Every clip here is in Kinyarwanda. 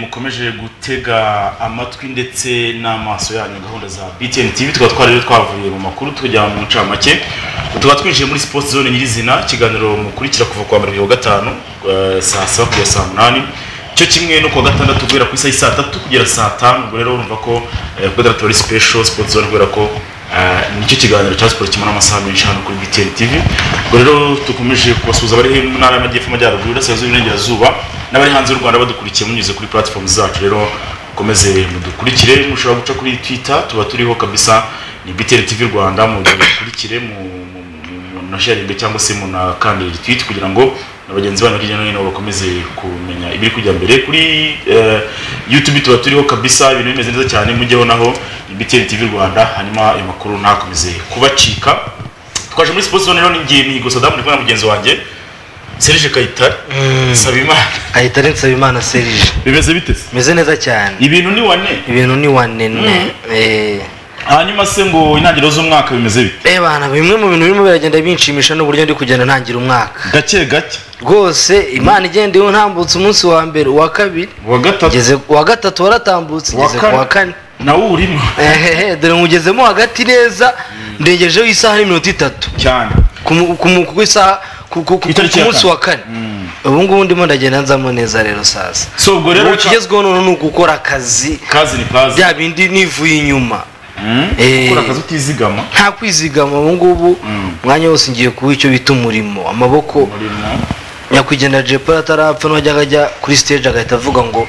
mukomeje gutega amatwi ndetse n'amaso yanyu gahunda za btn tv tukaba twarari twavuye mu makuru tujya mu ncamake tukaba twinjiye muri sports zone nyirizina ikiganiro mukurikira kuva kwa mbere gatanu saa saba kugera saa munani cyo kimwe no kuwa gatandatu guhera ku isaha saa tatu kugera saa tanu ubwo rero urumva ko kuwa gatandatu ari special sports zone kubera ko nicyo kiganiro cya siporo kimara amasaha menshi hano kuri btn tv ubwo rero dukomeje kubasuhuza abari mu ntara y'amajyepfo amajyaruguru iburasirazuba iburengerazuba n'abari hanze y'u rwanda badukurikiye munyuze kuri platform zacu rero mukomeze mudukurikire mushobora guca kuri twitter tuba turiho kabisa ni btn tv rwanda mudukurikire mu nasharinge cyangwa se munakandire tweet kugira ngo na bagenzi banyu hirya no hino bakomeze kumenya ibiri kujya mbere kuri youtube tuba turiho kabisa ibintu bimeze neza cyane mujyeho naho btn tv rwanda hanyuma ayo makuru ntakomeze kubacika twaje muri sports zone rero ni ngiye mihigo sadamu ndi na mugenzi wanjye serije kayitare nsabimana kayitare nsabimana serije bimeze bite bimeze neza cyane ibintu ni wane ibintu ni wane hanyuma se ngo intangiriro z'umwaka bimeze bite eh bana bimwe mu bintu birimo biragenda binshimisha n'uburyo ndi kugenda ntangira umwaka gake gake rwose imana igenda untambutse umunsi wa mbere uwa kabiri uwa gatatu ngeze uwa gatatu waratambutse ngeze ku wa kane nawe urimo ehehe dore ngugezemo hagati neza ndegejeho isaha n'iminota itatu cyane ku isaha ku munsi wa kane ubu ngubu ndimo ndagenda nzamo neza rero sasa so ubwo rero ikigezweho noneho ni ugukora akazi kazi ni kazi bya bindi nivuye inyuma gukora akazi utizigama nta kwizigama ubu ngubu umwanya wose ngiye kuba icyo bita umurimo amaboko nyakwigendera jepara atarapfa n'uwajyaga ajya kuri siteje agahita avuga ngo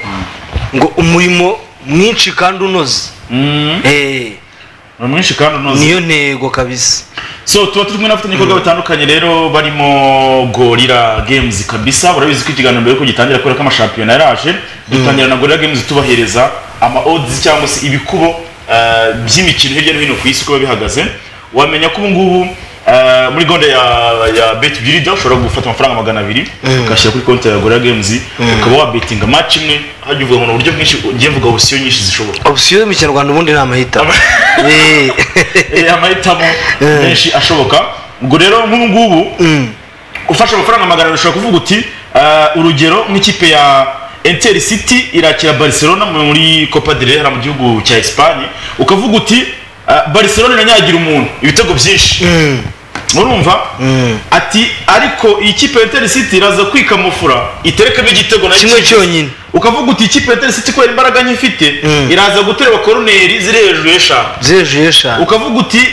ngo umurimo mwinshi kandi unoze mwinshi kandi unoze niyo ntego kabisa so tuba turi kumwe n'abafatanyabikorwa batandukanye rero barimo gorira games kabisa urabizi ko ikiganiro mbere yuko gitangira kubera ko amashampiyona yaraje dutangira na gorira games tubahereza ama odds cyangwa se ibikubo by'imikino hirya no hino ku isi uko biba bihagaze wamenya ko ubu ngubu muri gahunda ya beti birida ushobora gufata amafaranga magana abiri ugashyira kuri konti ya gorira games ukaba wabetinga match imwe hajya uvuga ngo uburyo bwinshi ugiye mvuga opsiyo nyinshi zishoboka opsiyo mu kinyarwanda ubundi ni amahitamo amahitamo menshi ashoboka ubwo rero nk'ubu ngubu ufashe amafaranga magana abiri ushobora kuvuga uti urugero nk'ikipe ya Inter City irakira Barcelona muri Copa del Rey mu gihugu cya Espagne ukavuga uti Barcelona inanyagira umuntu ibitego byinshi murumva ati ariko iyi kipe ya City iraza kwikamufura iterekamo igitego na kimwe cyonyine ukavuga uti ikipe ya City kubera imbaraga nyifite iraza guterwa koroneri ziri hejuru y'eshanu ziri hejuru y'eshanu ukavuga uti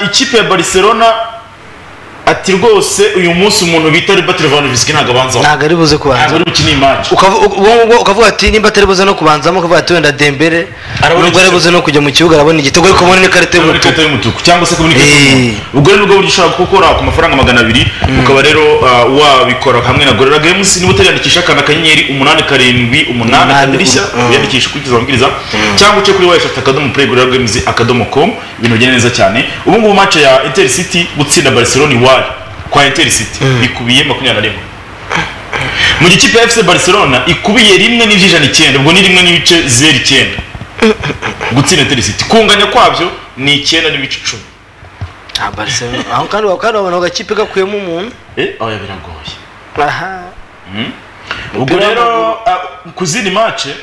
ikipe ya Barcelona ati rwose uyu munsi umuntu bita Robert Lewandowski ntabwo abanzaho ntabwo ari buze kubanza ntabwo ari bukine imaki ukavuga ati nimba atari buze no kubanzamo ukavuga ati wenda Dembele nubwo ari buze no kujya mu kibuga arabona igitego ariko ubona n'ikarita y'umutuku cyangwa se kubona ikarita y'umutuku ubwo rero nubwo buryo ushobora gukora ku mafaranga magana abiri ukaba rero wabikora hamwe na gorera games niba utariyandikisha akana akanyenyeri umunani karindwi umunani akadirishya wiyandikisha ukurikiza amabwiriza cyangwa uce kuri wayishati akadomo play gorera games akadomo com ibintu bigenda neza cyane ubu ngubu match ya Inter City gutsinda Barcelona iwayo kwa Inter City ikubiye makumyabiri na rimwe mu gikipe ya FC Barcelona ikubiye rimwe n'ibyijana icyenda ubwo ni rimwe n'ibice zeru icyenda gutsinda Inter City kunganya kwabyo ni icyenda n'ibice icumi aho kandi wabona agakipe gakuyemo umuntu eh oya biragoye aha ubwo rero ku zindi mace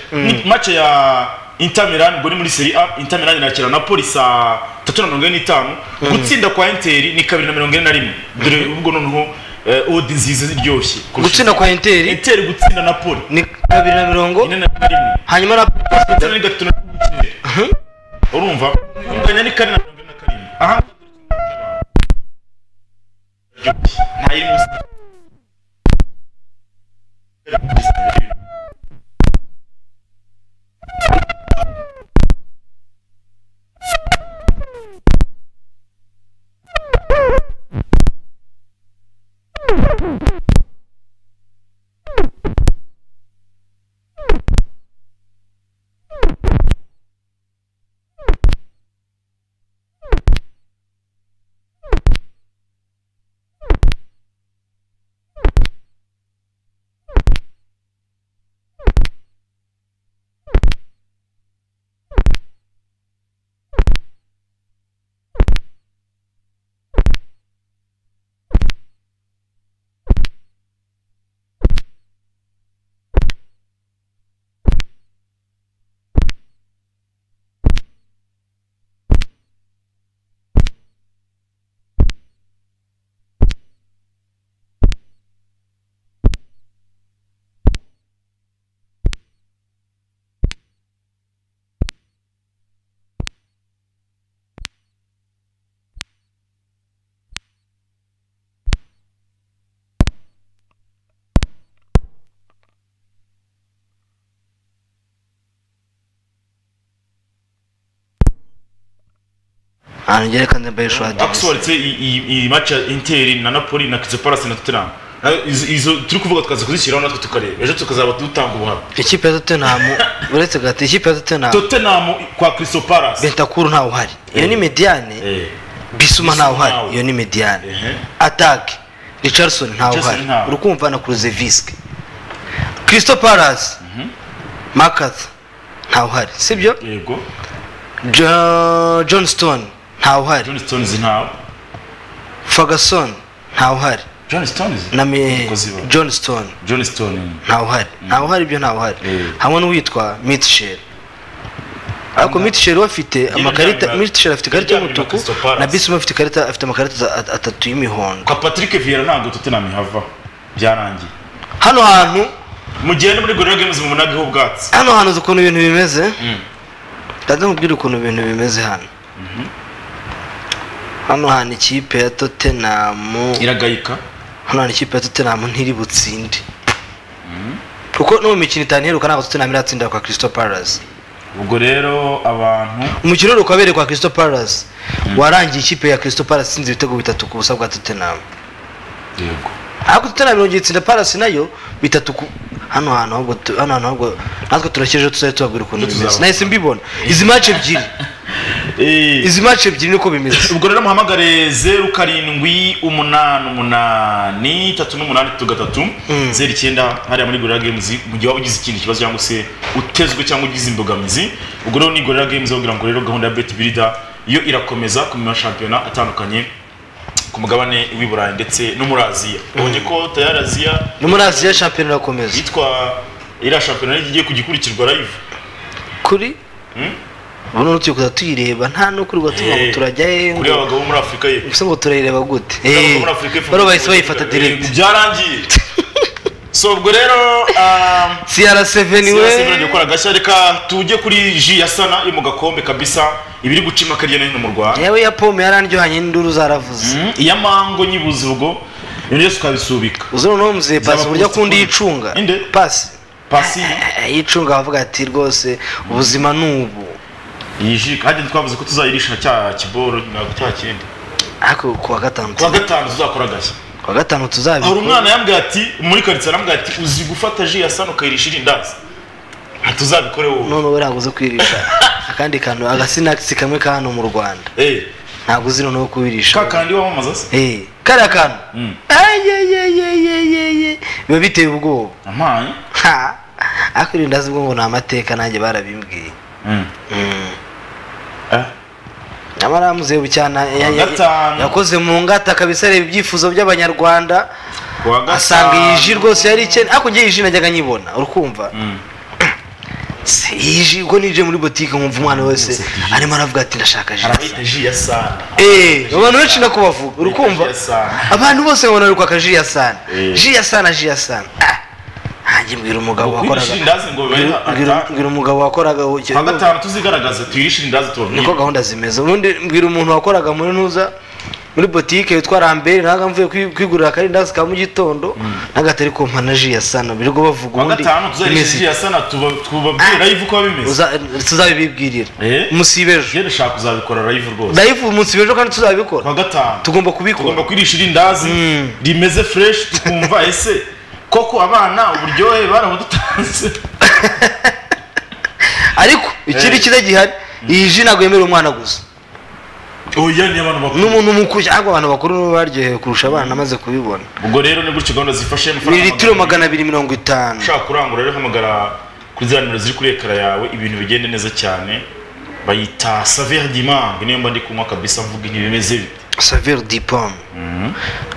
mace ya Inter Milan ubwo ni muri Serie A Inter Milan irakira Napoli saa tatu na mirongo ine n'itanu gutsinda kwa Inter ni kabiri na mirongo ine na rimwe dore ubwo noneho odi nziza iryoshye gutsinda kwa Inter Inter gutsinda Napoli ni kabiri na mirongo ine na rimwe hanyuma Napoli gutsinda ni gatatu na rimwe urumva unganya ni kane na mirongo ine na karindwi aha ntayiri munsi ahantu ngerekane bayisho aderesi akusubaritse iyi maci ya interi na napoli na kizo parasi na tuteramu izo turi kuvuga tukaza kuzishyiraho natwe tukareba ejo tukazaba dutanga ubuhamya ikipe ya totenamu uretse gahita ikipe ya totenamu totenamu kwa kirisito parasi bentakuru ntawe uhari iyo ni mediyane Eh. bisuma ntawe ntawe. uhari iyo ni mediyane Ehe. atake richardson ntawe Richardson uhari ntawe. urukumva na kuruzevisike kirisito parasi makaza ntawe uhari sibyo yego Jo- john stone ntawe uhari john stones ntawe ferguson ntawe uhari john stones na me- Umukozi wa- john stone john stone ntawe uhari ntawe uhari ibyo ntawe uhari Eh. hamwe n'uwitwa mitisheri ariko mitisheri we afite amakarita ryamira- mitisheri afite ikarita iryamira y'umutuku Crystal Palace. na bisuma afite ikarita afite amakarita za- at- atatu y'imihondo kwa patrick viera ntabwo totenamu ihava byarangiye hano hantu mugende muri gorira games mu munage h'ubwatsi hano hantu uzi ukuntu ibintu bimeze Mm. ndaza nkubwira ukuntu ibintu bimeze hano hano hantu ikipe ya totenamu iragayika hano hari ikipe ya totenamu ntiri butsinde kuko no mu mikino itanu iheruka ntabwo totenamu iratsindira kwa kirisito parasi ubwo rero abantu umukino uheruka wabereye kwa kirisito parasi warangiye ikipe ya kirisito parasi itsinze ibitego bitatu ku busa bwa totenamu yego ariko totenamu irongera itsinda parasi nayo bitatu ku hano hantu ahubwo tu- hano hantu ahubwo natwe turakeje tuzajya tubabwira ukuntu Tuzaba- bimeze nahise mbibona izi mace ebyiri izi mace ebyiri niko bimeze ubwo rero muhamagare zeru karindwi umunani umunani itatu n'umunani itatu gatatu Mm. zeru icyenda hariya muri gorira games mu gihe waba ugize ikindi kibazo cyangwa se utezwe cyangwa ugize imbogamizi ubwo rero ni gorira games bavugira ngo rero gahunda ya beti birida yo irakomeza ku mashampiyona atandukanye ku mugabane w'i burayi ndetse no muri aziya ubonye ko tayari aziya no muri aziya shampiyona irakomeza yitwa iriya shampiyona igiye kugikurikirwa live kuri Mm? ubu noneho turi kuza tuyireba nta n'ukuri ngo tuvuga ngo Eh, turajya he kuri ngo abagabo bo muri afurika ye ese ngo turayireba gute Ntabwo Eh, muri Afurika ifunze baro bahise bayifata Eh, direct byarangiye so ubwo rero um, crc siyo niwe sibura gukora gashya reka tujye kuri ji ya sana yo mu gakombe kabisa ibiri gucima akarya no hino mu rwanda yewe ya pome yarandyohanye n'induru zaravuze Mm, iya mango nyibuze ubwo ibintu byose ukabisubika uze noneho muzehe pasi uburyo akunda yicunga Inde? pasi pasi Eh, yicunga avuga ati rwose ubuzima ni ubu iyi ji kandi twavuze ko tuzayirisha cya kiboro na cya kindi ariko kuwa gatanu kuwa tuza- gatanu tuzakora gashya kuwa gatanu hari tuzabikora umwana yambwiye ati muri karitsiye arambwiye ati uzi gufata ji ya sana ukayirisha irindazi ntituzabikore wowe none we ntabwo uzi kwirisha akandi kantu agasinakisi kamwe ka hano mu rwanda Eh, ntabwo uzi noneho kubirisha ka kandi wamamaza se Eh, kariya kantu Mm. ayeyeyeyeyeye biba biteye ubwoba ampaye ha ariko irindazi ubwo ngo ni amateka nanjye barabimbwiye Mm. Mm. Eh, nyamara muzehe bucyana ya- ya- gatanu. yakoze mu ngata kabisa areba ibyifuzo by'abanyarwanda kuwa gatanu asanga iyi ji rwose yari ikene ariko ngewe iyi ji najyaga nyibona urikumva Mm. Se, iyi ji ubwo ninjiye muri botike nkumva umwana wese arimo aravuga ati ndashaka ji harabita ji ya sana Eh, abantu benshi nako bavuga urukumva Ji ya sana. abantu bose babona ari kwaka ji ya sana Eh. ji ya sana ji ya sana Ah, nanjye mbwira umugabo wakoraga Kwirisha irindazi ngo bibaye mbwira- mbwira- atanu. mbwira umugabo wakoraga Kuwa gatanu tuzigaragaze tuyirishe irindazi tubabwire niko gahunda zimeze ubundi mbwira umuntu wakoraga muri ntuza muri botike witwa rambere naga mvuye kwi- kwigurira akarindazi ka mu gitondo n'agatari kumpa na ji ya sana birirwa bavuga kuwa ubundi gatanu tuzayirisha imeze ji ya sana tuba- tubabwire live uko biba bimeze uza- tuzabibibwirira Eh? umunsi w'ejo je ndashaka kuzabikora live rwose live umunsi w'ejo kandi tuzabikora kuwa gatanu tugomba tugomba kubikora kwirisha irindazi rimeze fresh tukumva ese koko abana uburyohe barabudutanze ariko ikindi Eh. cyiza gihari iyi ji ntabwo yemerera umwana gusa oya ni abantu bakuru n'umuntu mukuru cyangwa abantu bakuru nibo baryohewe kurusha abana namaze kubibona ubwo rero ni gutyo gahunda zifashe ni amafaranga litiro magana abiri mirongo itanu ushaka kurangura rero hamagara kuri za nimero ziri kuri ekara yawe ibintu bigende neza cyane bayita saveri dimange niyo mba ndi kunywa kabisa mvuga ibintu bimeze bite savire dipome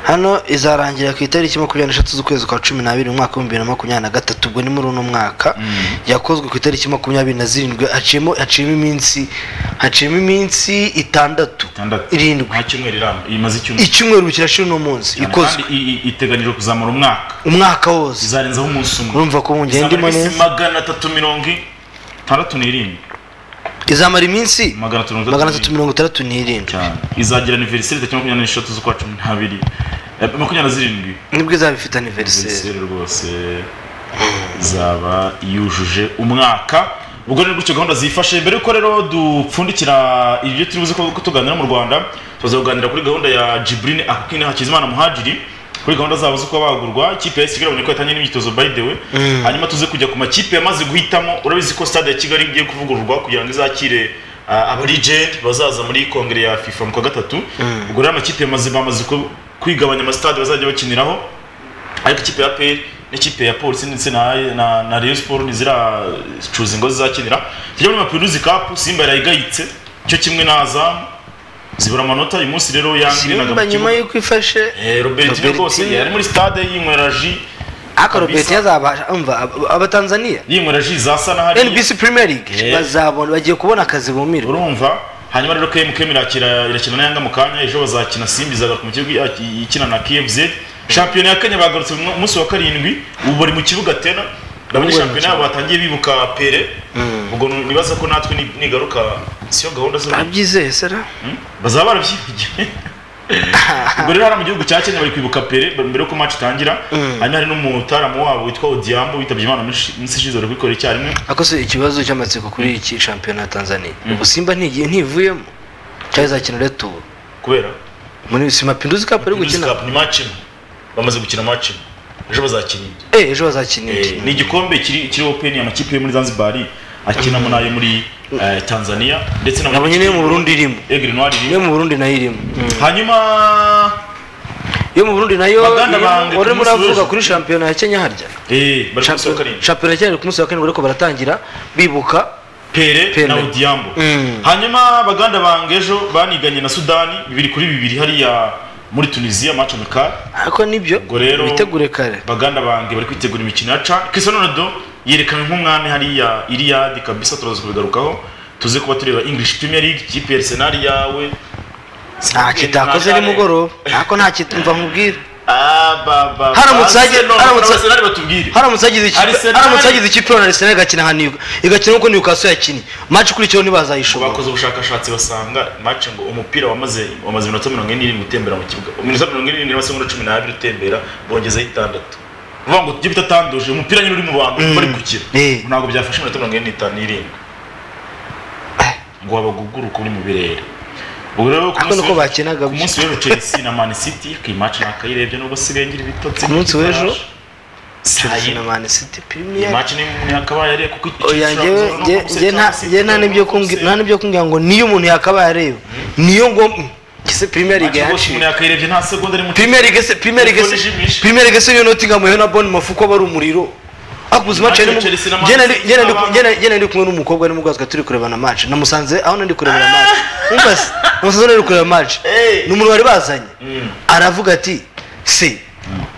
hano izarangira ku itariki makumyabiri n'eshatu z'ukwezi kwa cumi n'abiri umwaka w'ibihumbi bibiri na makumyabiri na gatatu ubwo ni muri uno mwaka yakozwe ku itariki makumyabiri na zirindwi haciyemo haciyemo iminsi haciyemo iminsi itandatu itandatu irindwi nta cyumweru iramba imaze icyumweru icyumweru kirashira uno munsi ikozwe Kandi i- i- iteganijwe kuzamara umwaka umwaka wose izarenzaho umunsi umwe urumva ko Izamara wongera ndimo iminsi neza magana atatu mirongo itandatu n'irindwi izamara iminsi magana atatu mirongo magana itandatu atatu mirongo itandatu n'irindwi cyane izagira aniveriseri tariki makumyabiri n'eshatu z'ukwa cumi n'abiri Eh, makumyabiri na zirindwi nibwo izaba ifite aniveriseri aniveriseri rwose izaba yujuje umwaka ubwo ni gutyo gahunda zifashe mbere yuko rero dupfundikira ibyo turi buze ko tuganira mu rwanda tuza kuganira kuri gahunda ya jiburine akukine hakizimana muhajiri kuri gahunda zabo zo kuba bagurwa ikipe ya kigali ko yatangiye n'imyitozo by the way hanyuma tuze kujya ku makipe yamaze guhitamo urabizi ko stade ya kigali igiye kuvugururwa kugira ngo izakire abarijenti bazaza muri kongere ya fifa mu kwa gatatu ubwo rero amakipe yamaze bamaze kwigabanya amasitade bazajya bakiniraho ariko ikipe ya peri n'ikipe ya polisi ndetse na na, na Rayon Sport ntiziracuza ingo zizakinira tujya muri Mapinduzi Cup Simba yarayigayitse cyo kimwe na Azam zibura amanota uyu munsi rero yangi na gabo nyuma yuko ifashe eh Robert rwose yari muri stade yinyweraji aka Robert yazabasha umva abatanzania yinyweraji zasa na hari NBC Premier League bazabona bagiye kubona akazi bumira urumva hanyuma rero KMKM irakira irakina na Yanga mu kanya ejo bazakina Simba izaga ku mukigo ikina na KFZ shampiyona ya kenya bagarutse mu munsi wa karindwi ubu bari mu kibuga tena ndabona shampiyona yabo batangiye bibuka pere ubwo nibaza ko natwe nigaruka siyo gahunda zo babyizeye sera bazaba barabyigiye ubwo rero hariya mu gihugu cya kenya bari kwibuka pere mbere yuko match itangira hanyuma hari n'umutaramu wabo witwa odiambo witabye imana minsi ishize bari kubikora icyarimwe akoze ikibazo cy'amatsiko kuri iki shampiyona ya tanzania ubu simba ntigiye ntivuyemo cyari zakina returu kubera muri simapinduzi kapu ari gukina ni match imwe bamaze gukina match ejo bazakina eh ejo bazakina eh, ni igikombe kiri kiri open ya makipe yo muri Zanzibar akina mu nayo muri uh, Tanzania ndetse na nabonye niyo mu Burundi irimo Aigle Noir irimo niyo mu Burundi nayo irimo mm. hanyuma yo mu Burundi nayo ore muravuga kuri shampiyona ya Kenya harya eh bari kusohoka shampiyona ya Kenya ku munsi wa kane ariko baratangira bibuka pere na Odiambo mm. hanyuma baganda bangejo baniganye na Sudani bibiri kuri bibiri hariya muri tunisiya match amical ariko nibyo bitegure kare baganda bange bari kwitegura imikino ya ca cristiano ronaldo yerekanywe nk'umwami hariya iriyadi kabisa turaza kubigarukaho tuze kuba tureba english premier league kipe ya arsenal yawe nta kitakoze ni mugoroba ariko nta kitumva nkubwira haramutse hagize ikipe na arsenal igakina nka niyo igakina nk'uko newcastle yakinnye match kuri cyo ntibazayishobora bakoze ubushakashatsi basanga match ngo umupira wamaze wamaze iminota mirongo ine n'irindwi utembera mu kibuga iminota mirongo ine n'irindwi n'amasegonda cumi n'abiri utembera bongezeho itandatu uvuga ngo tujye bitatanduje umupira nyine uri mu bantu bari gukira ntabwo byafashe iminota mirongo ine n'itanu n'irindwi ngo wabaguguruka uri mu birere ubu rero nuko bakinaga ku munsi w'ejo chelsea na man city ku imaci nakayirebye nubwo sirengira ibitotsi ku munsi w'ejo chelsea na man city premier imaci ni yakabaye areba kuko oya njye nta n'ibyo kumbwira nta n'ibyo kumbwira ngo niyo umuntu yakabaye areba niyo ngo kise premier league yacu umuntu yakayirebye nta segonda ari premier league se premier league se premier league se yo nottingham yo na bournemouth uko bari umuriro akuze match ari njye nari kumwe n'umukobwa ari mugazwa turi kurebana match namusanze aho nari kurebana match umva se namusanze nari kureba match ni umuntu wari bazanye aravuga ati se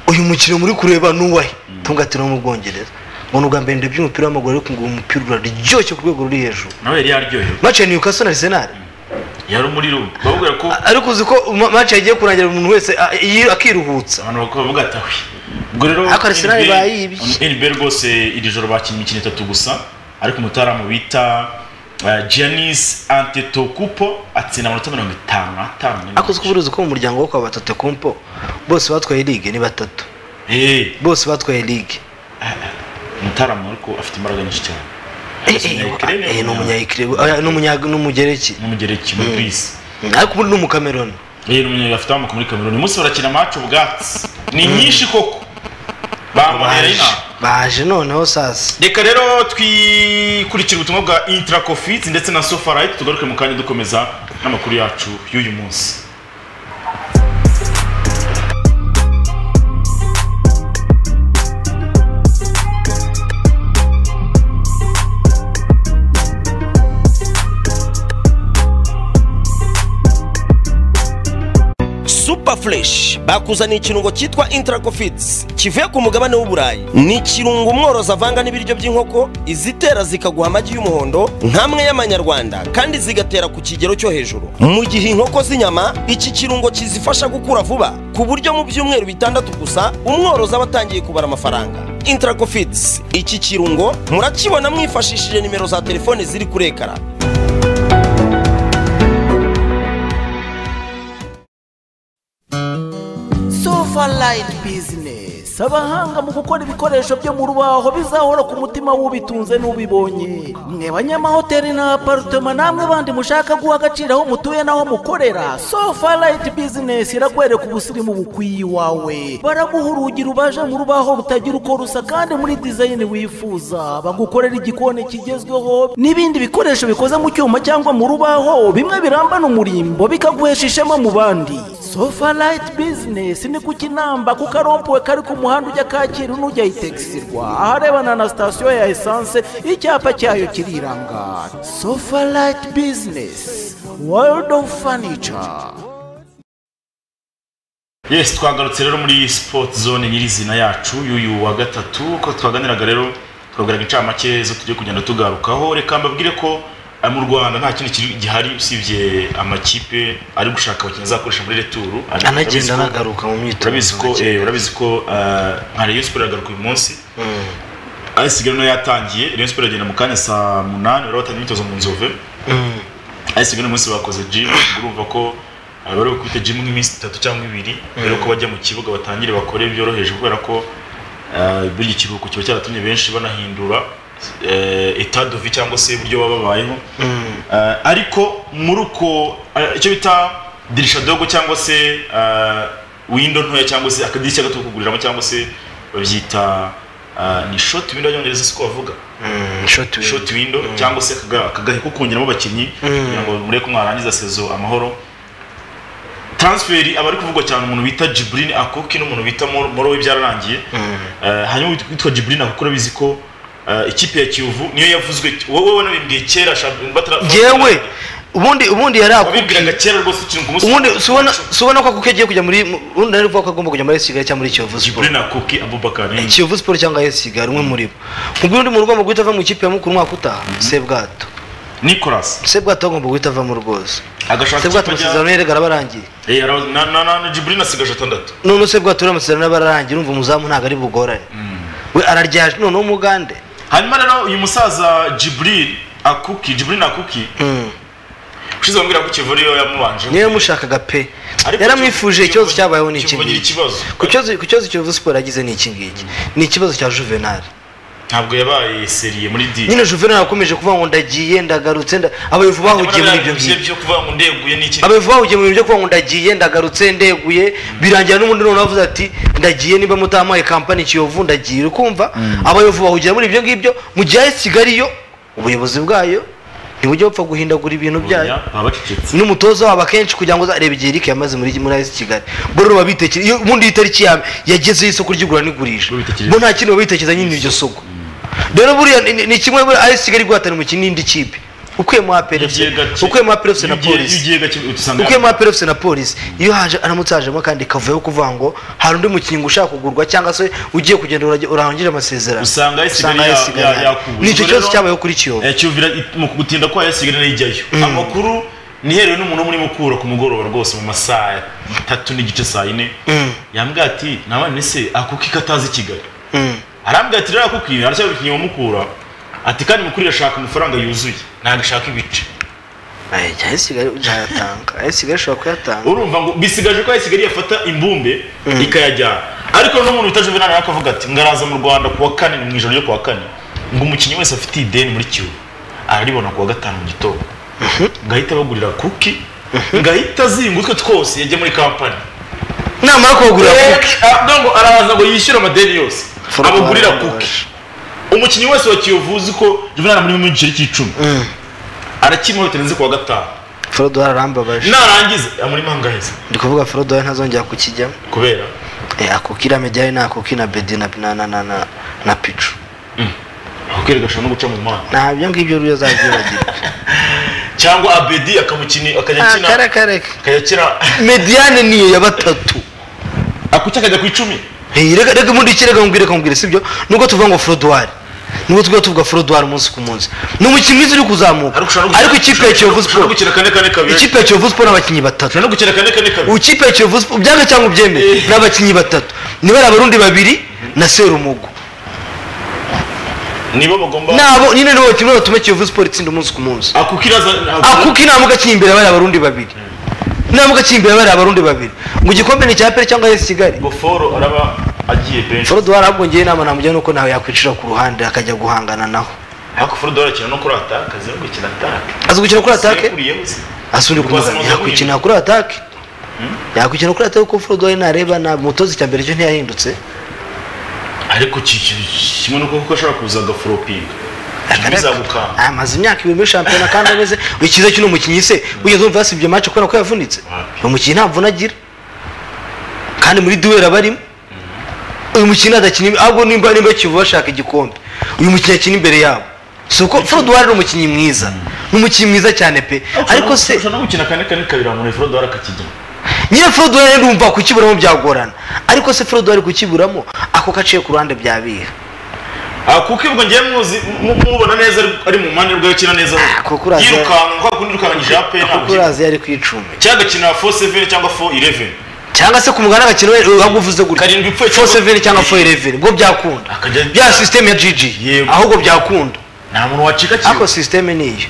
uyu mukino muri kureba nuwahe tunga ati no mu bwongereza ngo ubwa mbere ndebye umupira w'amaguru ariko ngo umupira uraryoshye ku rwego ruri hejuru nawe yari yaryohewe match ya Newcastle na Arsenal yari umuriro babwira ko ariko uzi ko match yagiye kurangira umuntu wese akiruhutsa abantu bakavuga ati awe ubwo rero ariko Arsenal bayibye NB rwose iri joro bakinnye imikino itatu gusa ariko umutaramu bita Giannis Antetokounmpo atsinda amanota mirongo itanu atanu ariko uzi ko burizi ko mu muryango wo kwa Batatokounmpo bose batwaye ligue ni batatu bose batwaye ligue umutaramu ariko afite imbaraga nyinshi cyane ni n'umugereki umugereki muri Greece ariko ubundi ni umukameroni yeye n'umunyarwanda afite amoko muri kameroni uyu munsi barakina amacu ubwatsi ni nyinshi koko bamuhera inama baje noneho sasa reka rero twikurikira ubutumwa bwa intira kofizi ndetse na sofarayiti tugaruke mu kanya dukomeza n'amakuru yacu y'uyu munsi fresh bakuzaniye ikirungo cyitwa interaco feeds kivuye ku mugabane w'uburayi ni ikirungo umworozi avanga n'ibiryo by'inkoko izitera zikaguha amagi y'umuhondo nk'amwe y'amanyarwanda kandi zigatera ku kigero cyo hejuru mu gihe inkoko z'inyama iki kirungo kizifasha gukura vuba ku buryo mu byumweru bitandatu gusa umworozi aba atangiye kubara amafaranga interaco feeds iki kirungo murakibona mwifashishije nimero za telefone ziri kuri ekara Sofa Light Business. si abahanga mu gukora ibikoresho byo mu rubaho bizahora ku mutima w'ubitunze n'ubibonye mwe banyamahoteli na aparitoma namwe bandi mushaka guha agaciro aho mutuye n'aho mukorera sofa rayiti bizinesi irakwereka ubusirimu bukwiye iwawe baraguha urugi rubaje mu rubaho rutagira uko rusa kandi muri dizayini wifuza bagukorera igikoni kigezweho n'ibindi bikoresho bikoze mu cyuma cyangwa mu rubaho bimwe birambana umurimbo bikaguhesha ishema mu bandi sofa rayiti bizinesi ni ku kinamba ku karompuwe kari ku muhanda ujya kacyiru n'ujya itegisirwa aharebana na sitasiyo ya esanse icyapa cyayo kiriranga sofa rayiti bizinesi world of furniture yes twagarutse rero muri sport zone nyirizina yacu y'uyu wa gatatu uko twaganiraga rero twagaragara incamake zo tujye kugenda tugarukaho reka mbabwire ko ah, mu rwanda nta kindi kiri- gihari usibye amakipe ari gushaka abakinnyi azakoresha muri returu Ari- anagenda urabizi ko- anagaruka mu myitozo urabizi ko eh, urabizi ko ah, nka rayon sport iragaruka uyu munsi Mm. ayisigaye nayo yatangiye rayon sport iragenda mu kanya saa munani bari batangiye imyitozo mu nzove Mm. ariko uyu munsi bakoze jimu urumva ko ah, bari gukubita jimu nk'iminsi itatu cyangwa ibiri mbere yuko bajya mu kibuga batangire bakore byoroheje kubera ko ah, buriya ikiruhuko kiba cyaratumye benshi banahindura etadovi cyangwa se uburyo baba babayeho Ah, ariko muri uko ah, icyo bita dirisha dogo cyangwa se ah, windo ntoya cyangwa se akadirishya gato ko kuguriramo cyangwa se babyita ah, ni shoti windo y'abanyongereza siko bavuga Mm, short win. short window cyangwa se akaga- akagahe ko kongeramo abakinnyi kugira ngo mureke ko mwarangiza sezo amahoro transferi aba ari kuvugwa cyane umuntu bita jibrine akoki n'umuntu bita Moro- morowe byararangiye Eh, hanyuma uwit- witwa jibrine akoki urabizi ko eh, ikipe ya kiyovu niyo yavuzwe wowe wanabimbwiye kera shab- batara- yewe ubundi ubundi yari wabibwiraga akubwira kera rwose ukiri ku munsi ubundi subona subona ko kuko agiye kujya muri mu- ubundi nari kuvuga ko agomba kujya muri Kigali cyangwa muri Kiyovu Sport jibrine akoki abubakar ni- Kiyovu Sport cyangwa AS Kigali umwe muri bo ubwo undi muntu ugomba guhita ava mu ikipe ya mukuru umwaka utaha Sebwato nicolas Sebwato agomba guhita avamo rwose agashaka Sebwato ikipe ajya- amasezerano yari arabarangiye Eh, ara- na- na- na- na jibrine asigaje atandatu none se bwa turi amasezerano y'abarangi urumva umuzamu ntabwo ari bugorane we araryaje noneho umugande hanyuma rero uyu musaza jibril akuki jibril akuki Mm. ushize bambwira ko kivura iyo yamubanje niwe yamushakaga pe Ariko yaramwifuje Kiyovu- ikibazo cyabayeho ni iki Kiyovu agira ngiki ikibazo ku kibazo ku kibazo kiyovu siporo yagize ni iki ngiki ni ikibazo cya juvenal ntabwo yabaye seriye muri di nyine juvenal yakomeje kuvuga ngo ndagiye ndagarutse nda- abayobozi bahugiye muri ibyo ngibyo byo kuvuga ngo ndeguye n'iki abayobozi bahugiye mu bintu byo kuvuga ngo ndagiye ndagarutse ndeguye birangira n'ubundi noneho avuze ati ndagiye niba mutampaye kampani kiyovu ndagiye ukumva abayobozi bahugira muri ibyo ngibyo mu gihe ari kigali yo ubuyobozi bwayo ntibujya bupfa guhindagura ibintu byayo baba bacecetse n'umutoza wabo akenshi kugira ngo uzarebe igihe Eric yamaze muri muri AS Kigali bo rero babitekere iyo ubundi iyi tariki yawe yageze y'isoko ry'igura n'igurisha Babitekereza. bo nta kintu babitekereza nyine iryo soko rero buriya ni- ni kimwe muri AS Kigali guhatana umukino n'indi kipe ukuyemo APRFC ukuyemo APRFC na polisi ukuyemo APRFC na polisi iyo haje aramutse hajemo kandi kavuyeho kuvuga ngo hari undi mukinnyi ushaka kugurwa cyangwa se ugiye kugenda urage- urangije amasezerano Usanga AS Kigali AS ya- Kigali ya- ihari. yakubuye. ni icyo Ubwo kibazo rero- cyabayeho kuri kiyovu cyuvira mu gutinda kwa yasigara n'ijyayo amakuru niherewe n'umuntu muri mukura ku mugoroba rwose mu masaha ya tatu n'igice saa yine yambwira ati nabane se akuki katazi kigali arambwira ati rero akuki aracyabikiniye wa mukura ati kandi mukuru irashaka amafaranga yuzuye ntabwo ashaka ibice Ay, AS Kigali ntayatanga AS Kigali ishobora kuyatanga urumva ngo bisigaje ko yasigari yafata imbumbe ikayajyana ariko n'umuntu bita juvenal akavuga ati ngaraza mu rwanda ku wa kane ni mu ijoro ryo ku wa kane ngo umukinnyi wese afite ideni muri kiyovu araribona ku wa gatanu mu gitondo ngahita bagurira kuki ngahita azinga utwe twose yajya muri kampani namara kugura kuki ngo araza ngo yishyure amadeni yose Foromu abagurira warangaje. kuki umukinnyi wese wa kiyovu uzi ko juvenal ari muri mu giceri cy'icumi arakimwe bitarenze ku wa gatanu forodo ararambabaje narangiza muri mangaheza ndi kuvuga forodo we ntazongera kukijyamo kubera Eh, ako kirame ryari ni ako kina bedi na na na na na, na picu akakwereka ashobora no guca mu muhanda nta byo ngibyo rero azabyibagira cyangwa abedi akamukini akajya Ah, akina kare kare akajya akina mediane niyo ya batatu akuki akajya ku icumi Eh, reka reka ubundi iki reka mubwire kamubwire sibyo nubwo tuvuga ngo forodwari nubwo tuvuga tuvuga forodwari umunsi ku munsi ni umukinnyi mwiza uri kuzamuka ariko ikipe ya kiyovu ushobora no siporo gukina kane kane kabiri ikipe ya kiyovu siporo n'abakinnyi batatu ushobora no gukina kane kane kabiri ukipe ya kiyovu siporo byanga cyangwa ubyemere ni abakinnyi batatu niba ari abarundi babiri na serumugo nibo bagomba nabo nyine nibo kimwe batuma kiyovu siporo itsinda umunsi ku munsi akuki iraza akuko inama ugaciye imbere bari abarundi babiri inama ugaciye imbere bari abarundi babiri ngo igikombe ni icya pere cyangwa esi kigali goforo araba agiye benshi forodi warabwongeye inama namugira nuko nawe yakwicira ku ruhande akajya guhangana nawe ariko forodi warakina no kuri ataka azi no gukina ataka azi gukina kuri atake yakuriyeho se asubire Rwose kumugana muzi yakwikina kuri atake yakwikina kuri atake kuko forodi wari nareba na mutozi cya mbere cyo ntiyahindutse ariko ki- ki- kimwe nuko kuko ashobora kuza agaforopinga bizagukanga amaze imyaka ibiri muri shampiyona kandi ameze icyiza cy'uno mukinnyi se wigeze wumva yasibye match kubera ko yavunitse Wapi. uyu mukinnyi nta mvune agira kandi muri duwera barimo uyu mukinnyi adakina ahubwo nimba nimba kivu bashaka igikombe uyu mukinnyi akina imbere yabo si uko forodi wari ni umukinnyi mwiza ni umukinnyi mwiza cyane pe ariko se ushobora no gukina kane kane kabiri umuntu forodi warakakigina nyine forodi wari ndumva kukiburamo byagorana ariko se forodi wari kukiburamo ako gaciye ku ruhande byabiha Ah, kuko ibwo ngiye muzi mu- mubona neza ari- ari mu mpande rwayo kina neza Ah, kuko uraza- yirukanka kwa kundi irukanganyije ape kuko urazi yari ku icumi cyangwa gakina 4-7 cyangwa 4-11 cyangwa se ku mugani agakina we ahubwo uvuze Karindwi gutya pfuye fo seveni cyangwa fo cyangwa- eleveni ubwo byakunda Akajya- bya sisiteme ya jiji Yego. ahubwo byakunda nta muntu wacika ariko sisiteme niyo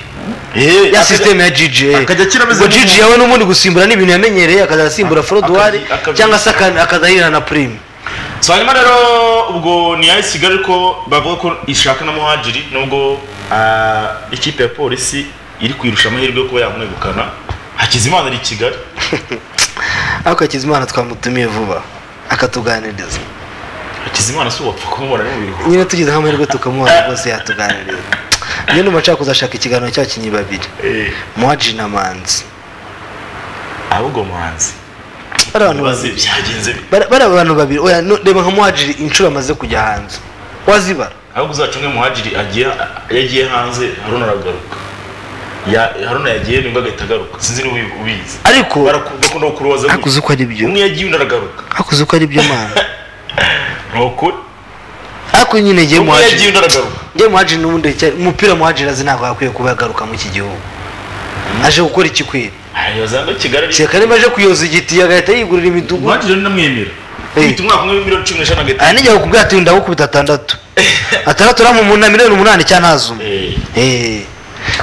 Eh, ya akajya- sisiteme ya jiji akajya akina ameze ubwo nk'umuntu. jiji yawe n'ubundi gusimbura ni ibintu yamenyereye akazajya asimbura forodwari akabi- akabi- cyangwa se aka- akazahirana na purime so hanyuma rero ubwo ni ayi kigali ko bavuga ko ishaka na muhajiri nubwo ah, ikipe ya polisi iri kwirusha amahirwe yo kuba yamwegukana hakizimana ari i kigali ariko hakizimana twamutumiye vuba akatuganiriza hakizimana si uwapfa kumubona ari mu biruhuko nyine tugize nk'amahirwe tukamuha rwose yatuganiriza iyo numa nshaka kuzashaka ikiganiro cy'abakinnyi babiri Eh, muhaji na manzi ahubwo muhanzi bari abantu bazi babiri byagenze bite? Bara- bari abantu babiri oya no- reba nka muhajiri inshuro amaze kujya hanze wazibara ahubwo uzacunge muhajiri agiye yagiye hanze haruna aragaruka Ya- haruna yagiye nibwo agahita agaruka sinzi niba ubi- ubizi ariko Baraku- bakunda kukuroza gutya. ariko uzi ko ari byo umwe yagiye undi aragaruka ariko uzi ko ari byo mana ni ukuri ariko nyine ngiye umwe yagiye muhajiri undi aragaruka ngiye muhajiri n'ubundi cya- umupira muhajiri azi ntabwo yakwiye kuba yagaruka muri iki gihugu aje gukora ikikwiye ayo zanga kigali ari- kereka niba aje kuyoza igiti agahita yigurira imidugudu muhajiri rero ndamwemera Eh. ufite umwaka umwe w'imiliyoni cumi n'eshanu aha agahita nijya kukubwira ati ndagukubita atandatu atandatu uramumuna miliyoni umunani cyangwa ntazuma Eh. eee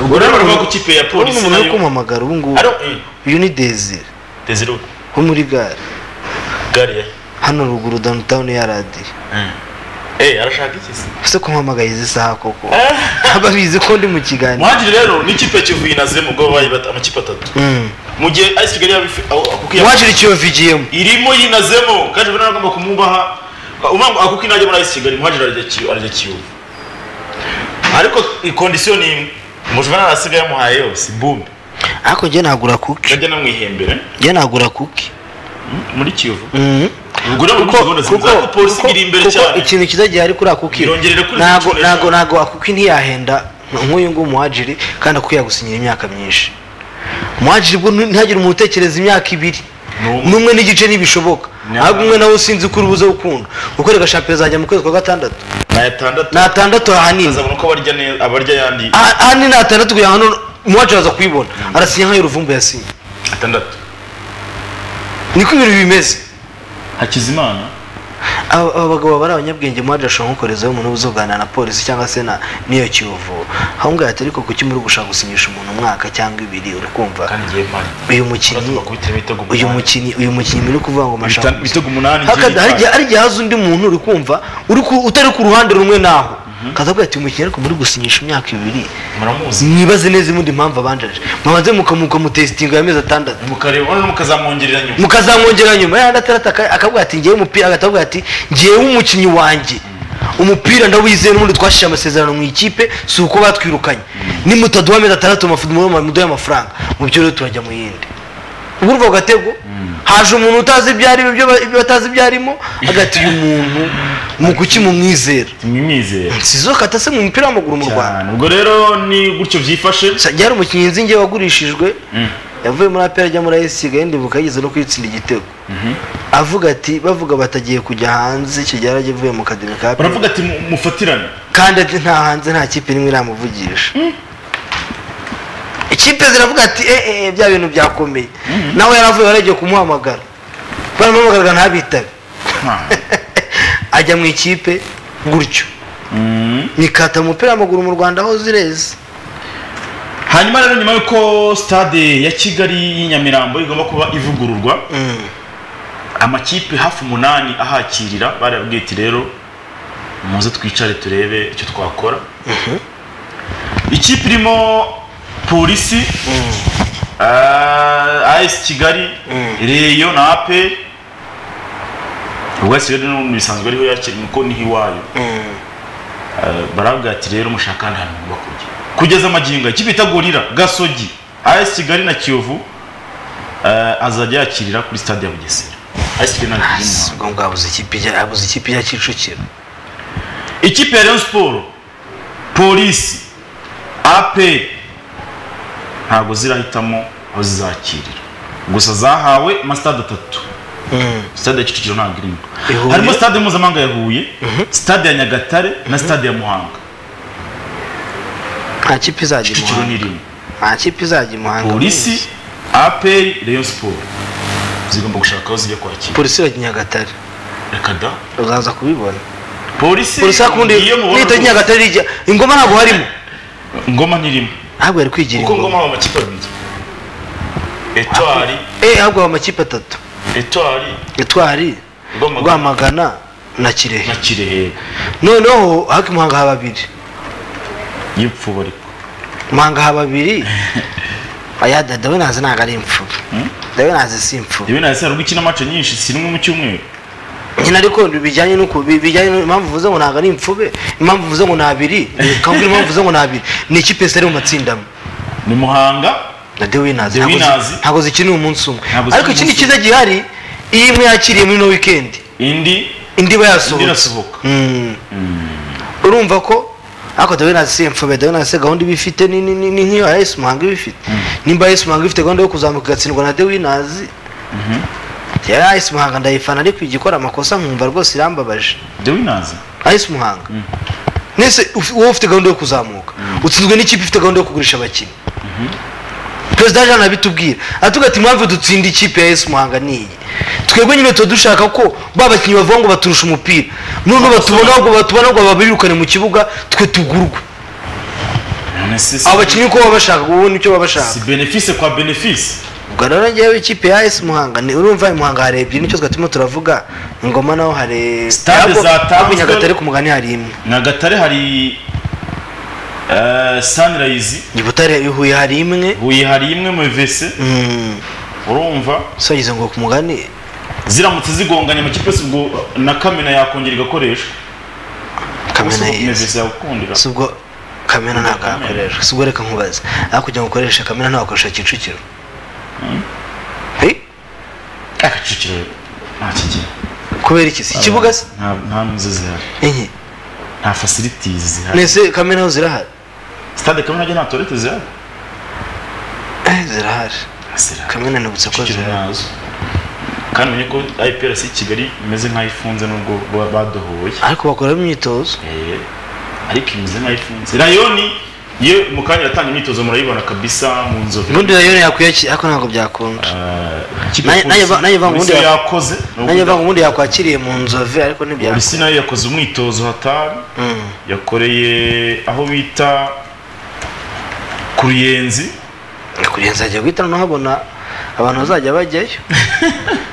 ubwo rero baravuga ko ikipe ya polisi umuntu uri nayo kumamagara ubu ngubu Ari- eh, uyu ni desire Desire, wo muri gare gare ya- hano ruguru downtown ya radiyo eh arashaka iki se ese kumpamagaye izi saha koko ababizi ko ndi mu kiganiro muhajiri rero ni ikipe ya kivuye na ziremu ubwo babaye bata- amakipe atatu Mm. mu gihe ayisi kigali yabifi aho- kuko iya- uwajira ikiyovu igiyemo irimo yinazemo kandi ubona agomba kumubaha umwangu akuko inajya muri ayisi kigali muhajiri arajya kiyu arajya kiyovu ariko ikondisiyo ni imwe umujura ntarasigaye yamuhaye yose bumbi ariko njye nagura kuki ndajya namwihembera njye nagura kuki muri kiyovu Mhm. ubwo rero muri gahunda ziza ko polisi iri imbere kuko cyane ikintu kiza gihari kuri akuki Irongere kuri ntago izo ntago nshuro ntago akuki ntiyahenda nk'uyu nguyu muhajiri kandi akuki yagusinyira imyaka myinshi muhajiri bwo ntihagire umuntu utekereza imyaka ibiri N'umwe. n'umwe n'igice ntibishoboka Nyamara. ahubwo umwe nawe usinzi ko urubuze gukunda gukorera shampiyona zajya mu kwezi kwa gatandatu ni atandatu ni atandatu ahanini azabona uko barya neza abarya ayandi aha aha ni na atandatu kugira ngo hano umuwacu araza kuyibona arasinya nk'ayo ruvumbu yasinye atandatu niko ibintu bimeze hakizimana aba aba bagabo bari abanyabwenge umuwacu ashobora kukorezaho umuntu uba uzoganira na polisi cyangwa se na n'iyo kiyovu aho ngaho ati ariko kuki muri gushaka gusinyisha umuntu umwaka cyangwa ibiri uri kumva kandi ngiye mpari uyu mukinnyi uyu mukinnyi uyu mukinnyi muri kuvuga ngo mashaka ibitego umunani hakada hari igihe igiye hari igihe haza undi muntu uri kumva uri ku- utari ku ruhande rumwe naho kazavuga ati umukinnyi ariko muri gusinyisha imyaka ibiri muramuzi mwibaze neza ibundi mpamvu abanjije mwabanze mukamuka mutesitinga y'amezi atandatu mukareba noneho mukazamwongerera nyuma mukazamwongera nyuma yandi atarata aka- akavuga ati ngewe umupira akatavuga ati ngewe umukinnyi wanjye umupira ndawizeye n'ubundi twashije amasezerano mu ikipe si uko batwirukanye nimutaduha amezi atandatu mafu- mu- muduhe amafaranga mu byo rero turajya mu yindi ubwo urwo gatego haje umuntu utazi ibyo arimo ibyo ba- ibyo batazi ibyo arimo agati uyu muntu mu kuki mumwizera mwizera sizokata se mu mupira w'amaguru mu rwanda ubwo rero ni gutyo byifashe Sa- ryari umukinnyi nzi njye wagurishijwe yavuye muri apera ajya muri ayisiga yenda buka yigeze no kwitsinda igitego avuga ati bavuga batagiye kujya hanze kigera agiye mu kademi ka APR. baravuga ati mu- mufatirane kandi ati nta hanze nta kipe n'imwe iramuvugisha ikipe ziravuga ati eh eh bya bintu byakomeye nawe yaravuye waragiye kumuhamagara baramuhamagaraga ntabitabe ajya mu ikipe gutyo nikata umupira w'amaguru mu rwanda aho zireze hanyuma rero nyuma y'uko stade ya kigali y'i nyamirambo igomba kuba ivugururwa amakipe hafi umunani ahakirira barabwiye ati rero muze twicare turebe icyo twakora ikipe irimo polisi ayesi kigali reyo na ape ubwatsi rero n'ubundi bisanzwe ariho yakiriye kuko niho iwayo barabwira ati rero mushaka ahandi hantu mugomba kujya kugeza amagingo ikipe bita gorira gasogi ayesi kigali na kiyovu eh, azajya yakirira kuri stade ya bugesera ayesi kigali na Kiyovu. ubwo ngo habuze ikipe ijya- habuze ikipe ya kicukiro ikipe ya Rayon Sport polisi AP ntabwo zirahitamo aho zizakirira gusa zahawe amasitade atatu sitade ya Kicukiro ntabwo irimo Ihuye. harimo sitade mpuzamahanga ya Huye sitade ya Nyagatare na sitade ya Muhanga nta kipe izajya i Kicukiro muhanga ntirimo nta kipe izajya i muhanga polisi APR Rayon Sport zigomba gushaka aho zijya kwakira polisi irajya i nyagatare reka da uzaza kubibona polisi polisi hakundi iyo mubona nihita nyagatare rijya ingoma ntabwo harimo ngoma ntirimo ntabwo yari kwigira kuko ngoma ingoma mu makipe abiri etwari eh ahubwo haba amakipe atatu etwari gitwari Rwamagana. rwamagana na kirehe na kirehe noneho haki muhanga haba babiri y'ipfuba ariko muhanga haba babiri aya dada we nazi ntabwo ari imfura dawe nazi si imfura yewe nahise haruguru ikina mace nyinshi si rimwe mu cyumweru nyine ariko bijyanye n'uko bijyanye n'u- impamvu uvuze ngo ntabwo ari imfube impamvu uvuze ngo ni abiri kabwira impamvu uvuze ngo ni abiri ni ikipe zitari mu matsinda amwe ni muhanga na the winners The ntabwo zi- Winners. ntabwo zikinira umunsi umwe Ntabwo ariko zikina ikindi umunsi cyiza gihari iyo imwe yakiriye muri no weekend indi indi iba indi yasohotse irasohoka Mm. urumva ko ariko dawe nasi mfube dawe nasi gahunda iba ifite ni- ni ni- ni nk'iyo ayesi muhanga iba ifite nimba ayesi muhanga ifite gahunda yo kuzamuka igatsindwa na the winners yari ayesi muhanga ndayifana ariko ijya ikora amakosa nkumva rwose irambabaje dewe nazi ayesi muhanga nese uf- wowe ufite gahunda yo kuzamuka utsinzwe n'ikipe ifite gahunda yo kugurisha abakinnyi perezida jean abitubwira atubwira ati impamvu dutsinda ikipe ya esi muhanga ni iyi twebwe nyine tuba dushaka ko ba bakinnyi bavuga ngo baturusha umupira noneho batubona ngo batubona ngo babirukane mu kibuga twe tugurwe none se si- abo bakinnyi uko baba bashaka wowe nicyo baba bashaka si benefise kwa benefise ubwo rero njyewe ikipe ya esi muhanga ni urumva muhanga hari ebyiri nicyo twatuma turavuga ingoma naho hari Stade Ahubwo- zatanzwe- ahubwo nyagatare ku mugani hari imwe nyagatare hari eh, sunrise i butare i huye hari imwe huye hari imwe mu vese Mm. urumva sagize ngo ku mugani ziramutse zigonganye amakipe yose ubwo na kamena yakongera igakoreshwa kamena yeze mevese yagukundira si ubwo kamena ntabwo Kamena. yakoreshwa si ubwo reka nkubaze aho kugira ngo ukoreshe kamena ntabwo wakoresha kicukiro Hey, akacukiro nta kigira kubera iki si ikibuga se nta nta nzu zihari enye nta facilities zihari nese kamena ho zirahari stade kamena nta toilette zihari Eh, zirahari Nta zirahari kamena nibutse ko Kicukiro zirahari nazo kandi umenye ko IPRC Kigali imeze nk'ayifunze nubwo ba- badohoye ariko bakoramo imyitozo Eh, ariko imeze nk'ayifunze rayoni yo mu kanya yatanga imyitozo murayibona kabisa mu nzovu ubundi rayoni yakwiye ariko ntabwo byakunda Nayo- nayo va- nayo va- ubundi polisi ya- yakoze nanjye mvuga ngo ubundi yakwakiriye mu nzove ariko ntibyakunda polisi nayo yakoze umwitozo hatari yakoreye aho bita ku ruyenzi kugira ngo nzajya guhita nahabona abantu bazajya bajyayo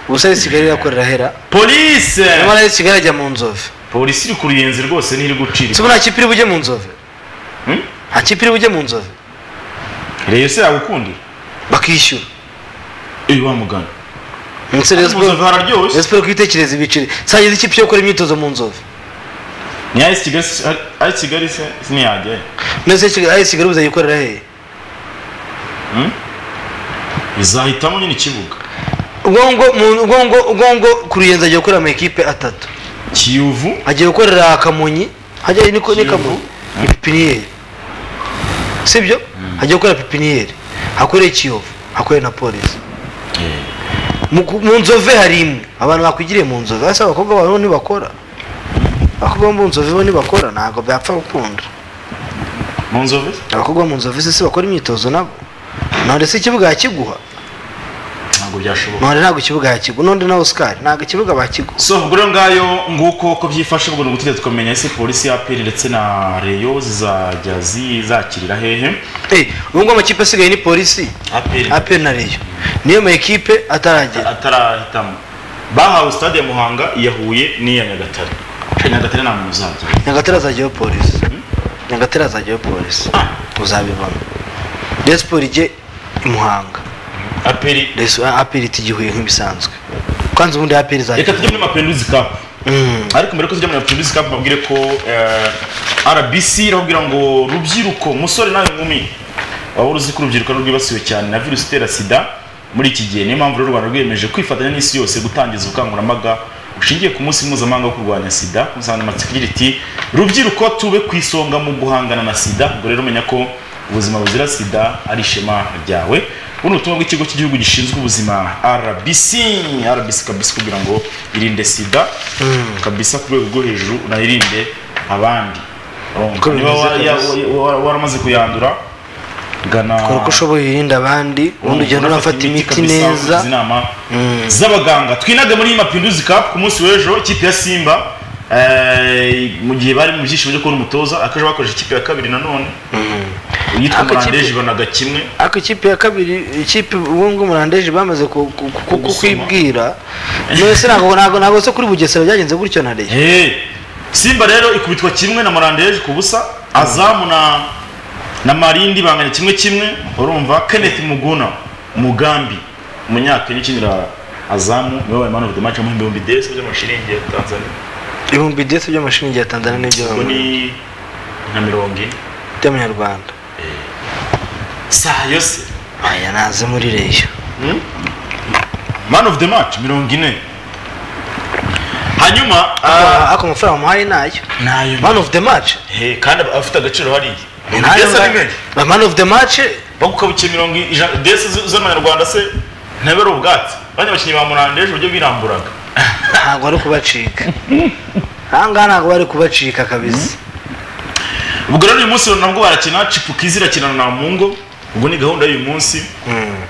ubusa risigaye irakorera hera polisi nyamara risigaye ajya mu nzove polisi iri ku ruyenzi rwose ntiri gucira si ubu nta kipe iri bujye mu nzove nta kipe iri bujye mu nzove reyo se yagukundira bakishyura iyo wamugana ndetse Rayon mu nzovu Sport- hararyoshye Rayon Sport ko itekereza ibiciro sagize ikipe yo gukora imyitozo mu nzove ni ayisi kigali ayisi kigali se ntiyajyayo mbese Kigali- ayo kigali buzajya ikorera hehe izahitamo nyine ikibuga ubwo ngo mu- ubwo ngo ubwo ngo ku ruyenzi agiye gukorera amakipe atatu kiyovu agiye gukorera kamonyi hajya ni ko- ni kamonyi ni pipiniyeri sibyo agiye gukorera pipiniyeri hakoreye kiyovu hakoreye na polisi mu ku- mu nzove hari imwe abantu bakwigiriye mu nzove ese abakobwa babo ntibakora abakobwa bo mu nzove bo ntibakora ntabwo byapfa gukunda mu nzovu abakobwa bo mu nzove se si bakora imyitozo nabo none se ikibuga yakiguha ntabwo byashoboka none ntabwo ikibuga yakiguha none na oscar ntabwo ikibuga bakiguha so ubwo rero ngayo nguko uko byifashe ubwo ni ugutegereza tukamenya ese polisi ya peri ndetse na reyo zizajya zizakirira hehe Eh, ubu ngubu amakipe asigaye ni polisi aperi aperi na reyo niyo ma ekipe ataragera atarahitamo bahawe stade ya muhanga iya huye n'iya nyagatare Cya nyagatare nta muntu uzajya nyagatare azajyaho polisi nyagatare azajyaho polisi uzabibona resi siporo ijye i muhanga aperi resi aperi tugihuye nk'ibisanzwe kandi ubundi aperi reka tujye zajya muri mapenduzi kapu ariko mbere ko tujya muri mapenduzi kapu babwire ko eh, rbc irababwira ngo rubyiruko musore nawe nkumi waba uzi ko urubyiruko ari rwibasiwe cyane na virusi itera sida muri iki gihe niyo mpamvu rero u rwanda rwiyemeje kwifatanya n'isi yose gutangiza ubukangurambaga bushingiye ku munsi mpuzamahanga wo kurwanya sida ku nsanganyamatsiko igira iti rubyiruko tube ku isonga mu guhangana na sida ubwo rero menya ko ubuzima buzira sida ari ishema ryawe ubu ni ubutumwa bw'ikigo cy'igihugu gishinzwe ubuzima rbc rbc kabisa kugira ngo irinde sida kabisa ku rwego rwo hejuru unayirinde abandi Uko niba bimeze wara- ya- kabisa. wa- wa- waramaze kuyandura gana kora uko ushoboye wirinde abandi ubundi ugenda unafata imiti neza izi nama z'abaganga twinage muri mapinduzi cup ku munsi w'ejo ikipe ya simba eh, mu gihe bari mu byishimo byo kubona umutoza akaje bakoresha ikipe ya kabiri nanone yitwa Ako kipe- murandeje banaga kimwe ariko ikipe ya kabiri ikipe ubu ngubu murandeje bamaze ku- ku- ku- ku- kwibwira mbese ntabwo ntabwo ntabwo se kuri bugesera byagenze gutyo na leta Hey, simba rero ikubitwa kimwe na murandeje ku busa azamu na na marindi banganya kimwe kimwe urumva kenneth muguna mugambi umunyakenya ukinira azamu niwe wabaye man of the match mu bihumbi desi by'amashiringi ya tanzania ibihumbi byose by'amashiringi ya tanzania n'ibyo ubwo ni nka mirongo ine by'amanyarwanda saa yose aya naze muri reyo man of the match mirongo ine hanyuma ah, ariko amafaranga umuhaye nayo nayo man of the match Hey, kandi aba afite agaciro hariya Nayo Desi nga- ari menshi. ba man of the match bagukabukiye mirongo ijana desi z- z'amanyarwanda se ntabe ari ubwatsi abandi bakinnyi ba murandeje uburyo biramburaga ntabwo ari kubacika ahangaha ntabwo bari kubacika kabisa ubwo rero uyu munsi nabwo barakina cipukizi irakina na mungo ubwo ni gahunda y'uyu munsi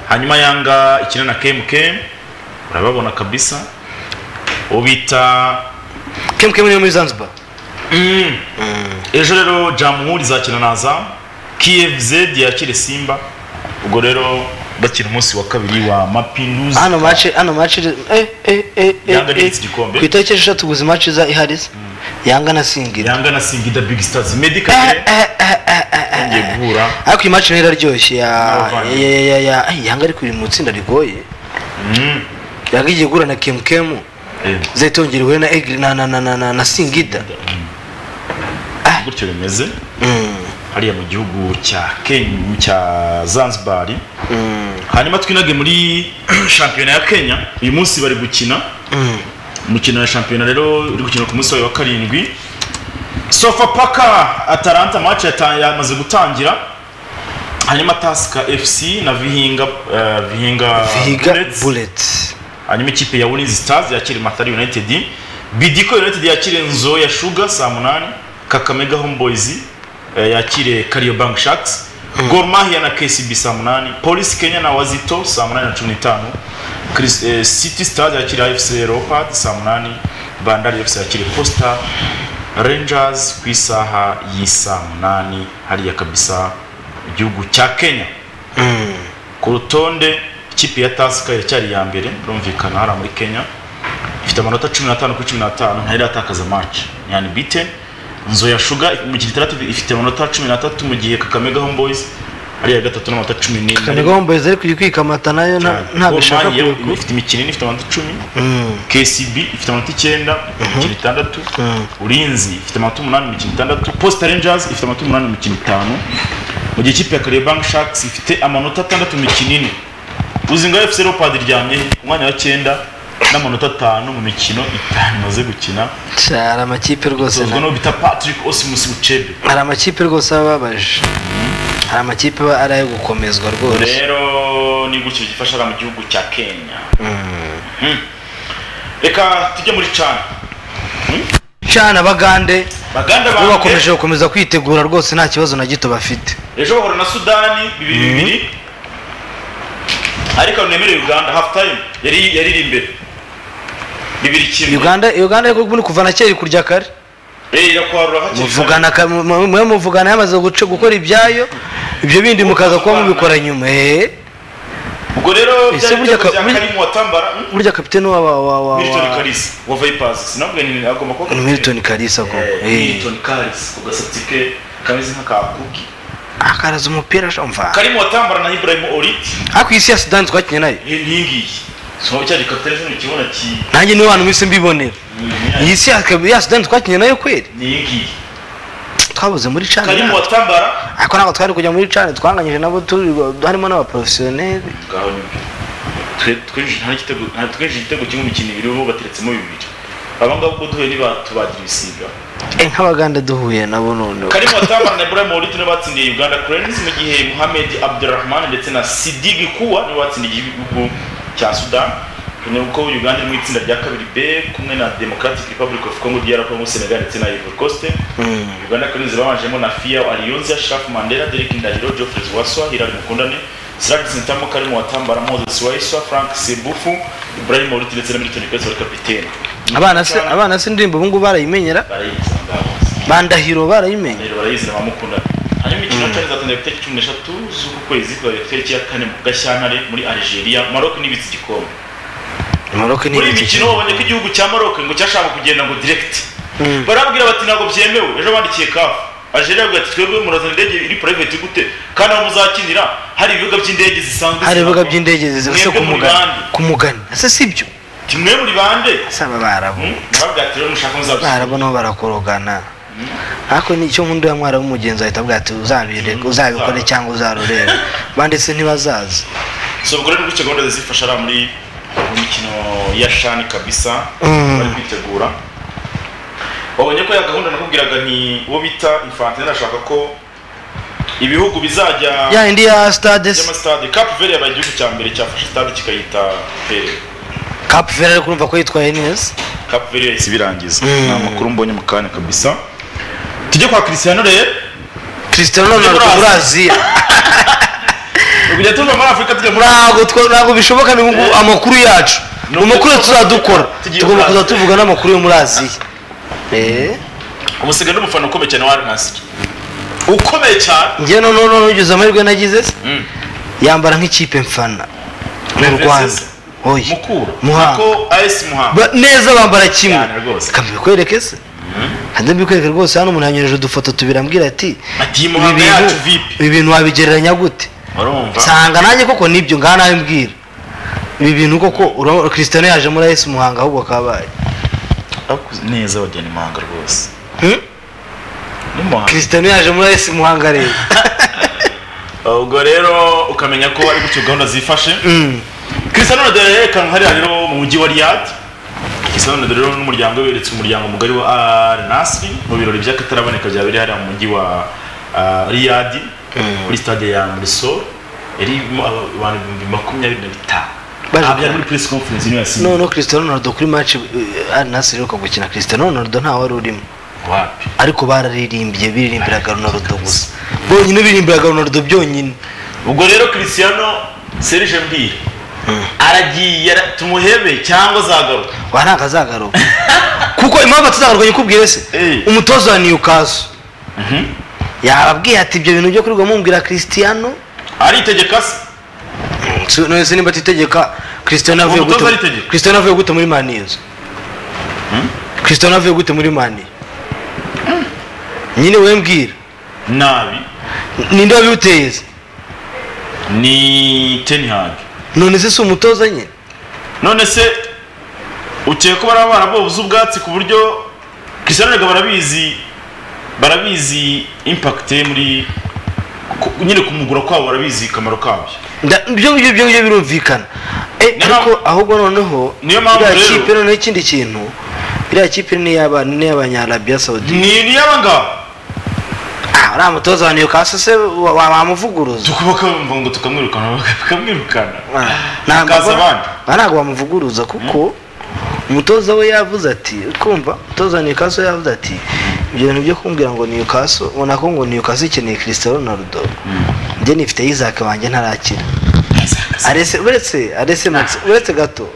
hanyuma yanga ikina na kemukemu urababona kabisa uwo bita kemukemu niyo muri zanzibar Mm. ejo rero jamuhuri izakina na azamu kiyevuzedi yakire simba ubwo rero bakina umunsi wa kabiri wa mapinduzi hano mace hano mace eh eh eh eh Yanga ni iki gikombe? ku itariki eshatu gusa mace iza ihari se yanga na singira yanga na simba ida bigi sitazi medikare yongeye guhura ariko iyi mace nayo iraryoshye ya N'abavandimwe. ya ya ya ya ay, yanga ariko iri mu itsinda rigoye Mm. yanga igiye guhura na kemukemu Eh, zayitongera ihure na egiri na na na na na, na singida gutyo bimeze Mm. hariya mu gihugu cya kenya cya zanzibar hanyuma twinage muri shampiyona ya kenya uyu munsi bari gukina umukino wa shampiyona rero uri gukina ku munsi wayo wa karindwi sofapaka atalanta match yata- yamaze gutangira hanyuma tasika fc na vihinga eh, vihinga vihiga Bullets. bullets hanyuma ikipe ya ulinzi stars yakira matari united bidiko united yakire nzo ya shuga saa munani kakamega homeboys eh, yakire kariobank sharks gor mahia na kcb saa munani polisi kenya na wazito saa munani na cumi n'itanu Chris- eh, city stars yakira fc leopard saa munani bandari fc yakire posta rangers ku isaha y'isaa munani hariya kabisa igihugu cya kenya ku rutonde ikipe ya tasika iracyari iya mbere birumvikana hariya muri kenya ifite amanota cumi n'atanu kuri cumi n'atanu ntari iratakaza maci yani bite nzo ya shuga mu gihe itandatu ifite amanota cumi n'atatu mu gihe kakamega homeboys ari iya gatatu n'amanota cumi kanigo n'ine homeboyz ariko iri kwikamata nayo nta- ntabwo ishaka Gor Mahia kurekurwa ifite imikino ine ifite amanota icumi kcb ifite amanota icyenda imikino itandatu ulinzi ifite amanota umunani imikino itandatu posta rangers ifite amanota umunani imikino itanu mu gihe ikipe ya Kariobank sharks ifite amanota atandatu imikino ine uzinga fc leopard iryamye ku mwanya wa cyenda n'amanota atanu mu mikino itanu imaze gukina hari amakipe rwose tuzwi na- n'uwo bita patrick osimus uchebe hari amakipe rwose aba ababaje hari amakipe aba ari ayo gukomezwa rwose rero ni gutyo gifasha mu gihugu cya kenya Mhm. reka tujye muri cana cyane abagande baganda bo banjye bakomeje gukomeza kwitegura rwose nta kibazo na gito bafite ejo bahura na sudani bibiri bibiri ariko nemere uganda hafu tayime yari yariri imbere bibiri kimwe uganda uganda ariko ubundi kuva na kera ikurya kare Eh, irakwarura hakiri kare. muvugana ka- mu- mu- mwe muvugana yamaze guca gukora ibyayo ibyo bindi mukaza kuba mubikora nyuma eh ubwo rero Ese byari burya ibitego bya ka- burya- karimu watambara hmm? burya kapitene wa wa wa wa milton wa karisa wa vipers sinabwe ni agomba kuba ni milton kalisa ko Eh, Eh. milton karisa ku gasatsi ke kameze nk'aka kuki akaraza umupira shumva karimu watambara na ibrahim oriti ariko iyi si ya sudani twakinnye nayo n'iyi ngiyi so cyari kapitene zino kibona ki nanjye niwe hantu mwese mbibonera iyi si ya- ya sudani twakinnye nayo kweli n'iyi ngiyi twabuze muri cani karimu watambara ariko ntabwo twari kujya muri cani twanganyije nabo turi harimo n'abaporofesiyoneri ngaho nibyo Twe- twinjije nta n'igitego- nta- twinjije igitego kimwe mu kintu bibiri bo bateretsemo bibiri aba ngaba ubwo duhuye ntibatubagira ibisiga Eh, nk'abaganda duhuye nabo noneho karimu watambara na ibrahim oriti niwe batsindiye uganda cranes mu gihe muhamed abdurrahman ndetse na sidigi kuwa niwe batsindiye igihugu cya sudan ni uko uganda iri mu itsinda rya kabiri b kumwe na democratic republic of congo dr congo senegal ndetse na ivory coast Mm. uganda cranes babanjemo na fia aliyonza shaf mandela derek ndahiro geoffrey waswa hilary mukundane siragisi ntamo karimu watambara moses waiswa frank sebufu ibrahim oriti ndetse na milton kwezi wari kapitene abana se abana se indirimbo ubu ngubu barayimenyera barayizi ngaho bandahiro barayimenye rero barayizi bamukundana hanyuma imikino cyane izatangira ku itariki cumi n'eshatu z'uku kwezi kuzajya ku itariki ya kane mu gashyantare muri algeria maroc n'ibitse igikombe maroke ni muri iyi igice mikino babonye ko igihugu cya maroc ngo cyashaka kugenda ngo direct barabwira bati ntabwo byemewe ejo bandikiye kafu algeria baravuga ati twebwe murazana indege iri private gute kandi aho muzakinira hari ibibuga by'indege zisanzwe hari ibibuga zirangwa. by'indege zose Mwebwe ku muri mugani bande. ku mugani ese si ibyo timwe muri bande saba barabo Hmm? barabwira ati rero mushaka muzabisobanura barabo nabo barakorogana ariko nicyo nkunda ya mwaramu mugenzi ahita avuga ati uzabireke uzabikore cyangwa uzarurebe banditse ntibazaza so ubwo rero gutyo gahunda zizifasha ari muri mu mikino ya shani kabisa Mm. bari kwitegura wabonye ko ya gahunda nakubwiraga nti uwo bita infantine arashaka ko ibihugu bizajya ya indi ya stade se, by'amasitade cap vert yabaye igihugu cya mbere cyafashe stade kikayita vert cap vert ari kumva ko yitwaye neza cap vert yahise ibirangiza Mm. ni amakuru mbonye mu kanya kabisa tujye kwa christiano rero cristiano ronaldo Muri muri aziya kujya tuva muri afurika tujya muri ntabwo twa- ntabwo bishoboka ni ubu amakuru yacu Ni mu makuru ukuri- tuzadukora Tugiye tugomba muri kuza Aziya. tuvuga n'amakuru yo muri aziya Eh, umusiga n'umufana ukomeye cyane wa nkasike ukomeye cyane njye noneho noneho ugeze amahirwe nagize se Mm. yambara nk'ikipe mfana mu Reverse rwanda se. oya mukura Muhanga. niko as muhanga Ba- neza bambara kimwe Cyane rwose. reka mbikwereke se kandi mbikwereke rwose hano umuntu yanyoheje udufoto tubiri ambwira ati ati iyi ibi muhanga yacu bintu vipi ibi bintu wabigereranya gute urumva nsanga nanjye koko nibyo ngaha nawe mbwira ibi bintu koko urabona christian yaje muri ayesi muhanga ahubwo akabaye neza bageni muhanga rwose Hmm? n'umuhanga christian yaje muri ayesi muhanga rero ubwo rero ukamenya ko ari gutyo gahunda zifashe Mm. christian ronaldo yerekana hariya rero mu mujyi wa riyad christian ronaldo rero n'umuryango we beretse umuryango mugari wa al nasri mu birori by'akataraboneka byaba biri hariya mu mujyi wa ah, riyad muri stade ya murisol irimo aba- abantu ibihumbi makumyabiri na bitanu Baje Ah, byari kureba. muri press conference niyo yasinye noneho christian ronaldo kuri match eh, ari nasi iheruka gukina christian ronaldo ntawe wari urimo wapi ariko bararirimbye biririmbiraga ronaldo gusa bonyine biririmbiraga ronaldo byonyine ubwo rero christiano serge mbwira aragiye ara- tumuhebe cyangwa azagaruka wa ntabwo azagaruka kuko impamvu atazagaruka nyikubwire se Eh. umutoza wa newcastle yababwiye ati ibyo bintu byo kurirwa mumbwira christiano aritegeka se Si- none nimba atitegeka christiano avuye Umutoza gute aritegeka. christiano avuye gute muri mani yinzu christiano avuye gute muri mani nyine we mbwira nabi ninde wabiguteye se ni tenihag none se si umutoza nyine none se ukeye ko baraba barabuze ubwatsi ku buryo christiano rega barabizi barabizi impact ye muri ku- nyine kumugura kwabo barabizi akamaro kabyo Nda- ibyo ngibyo ibyo ngibyo birumvikana Eh, Niyo ariko ahubwo noneho niyo mpamvu iriya rero- kipe noneho ikindi kintu iriya kipe ni iy'aba- ni iy'abanyarabiya sawudi ni ni y'abangaba ah uriya mutoza wa newcastle se wa- wa- wamuvuguruza tukubaka bumva ngo tukamwirukana bakamwirukana Ah, ntabwo hakaza abona- abandi. ah, ntabwo bamuvuguruza kuko umutoza we yavuze ati kumva umutoza wa newcastle yavuze ati ibyo bintu byo kumbwira ngo newcastle ubona ko ngo newcastle ikeneye cristiano ronaldo njye nifite yizake wanjye ntarakira arese uretse arese Maxi- uretse gato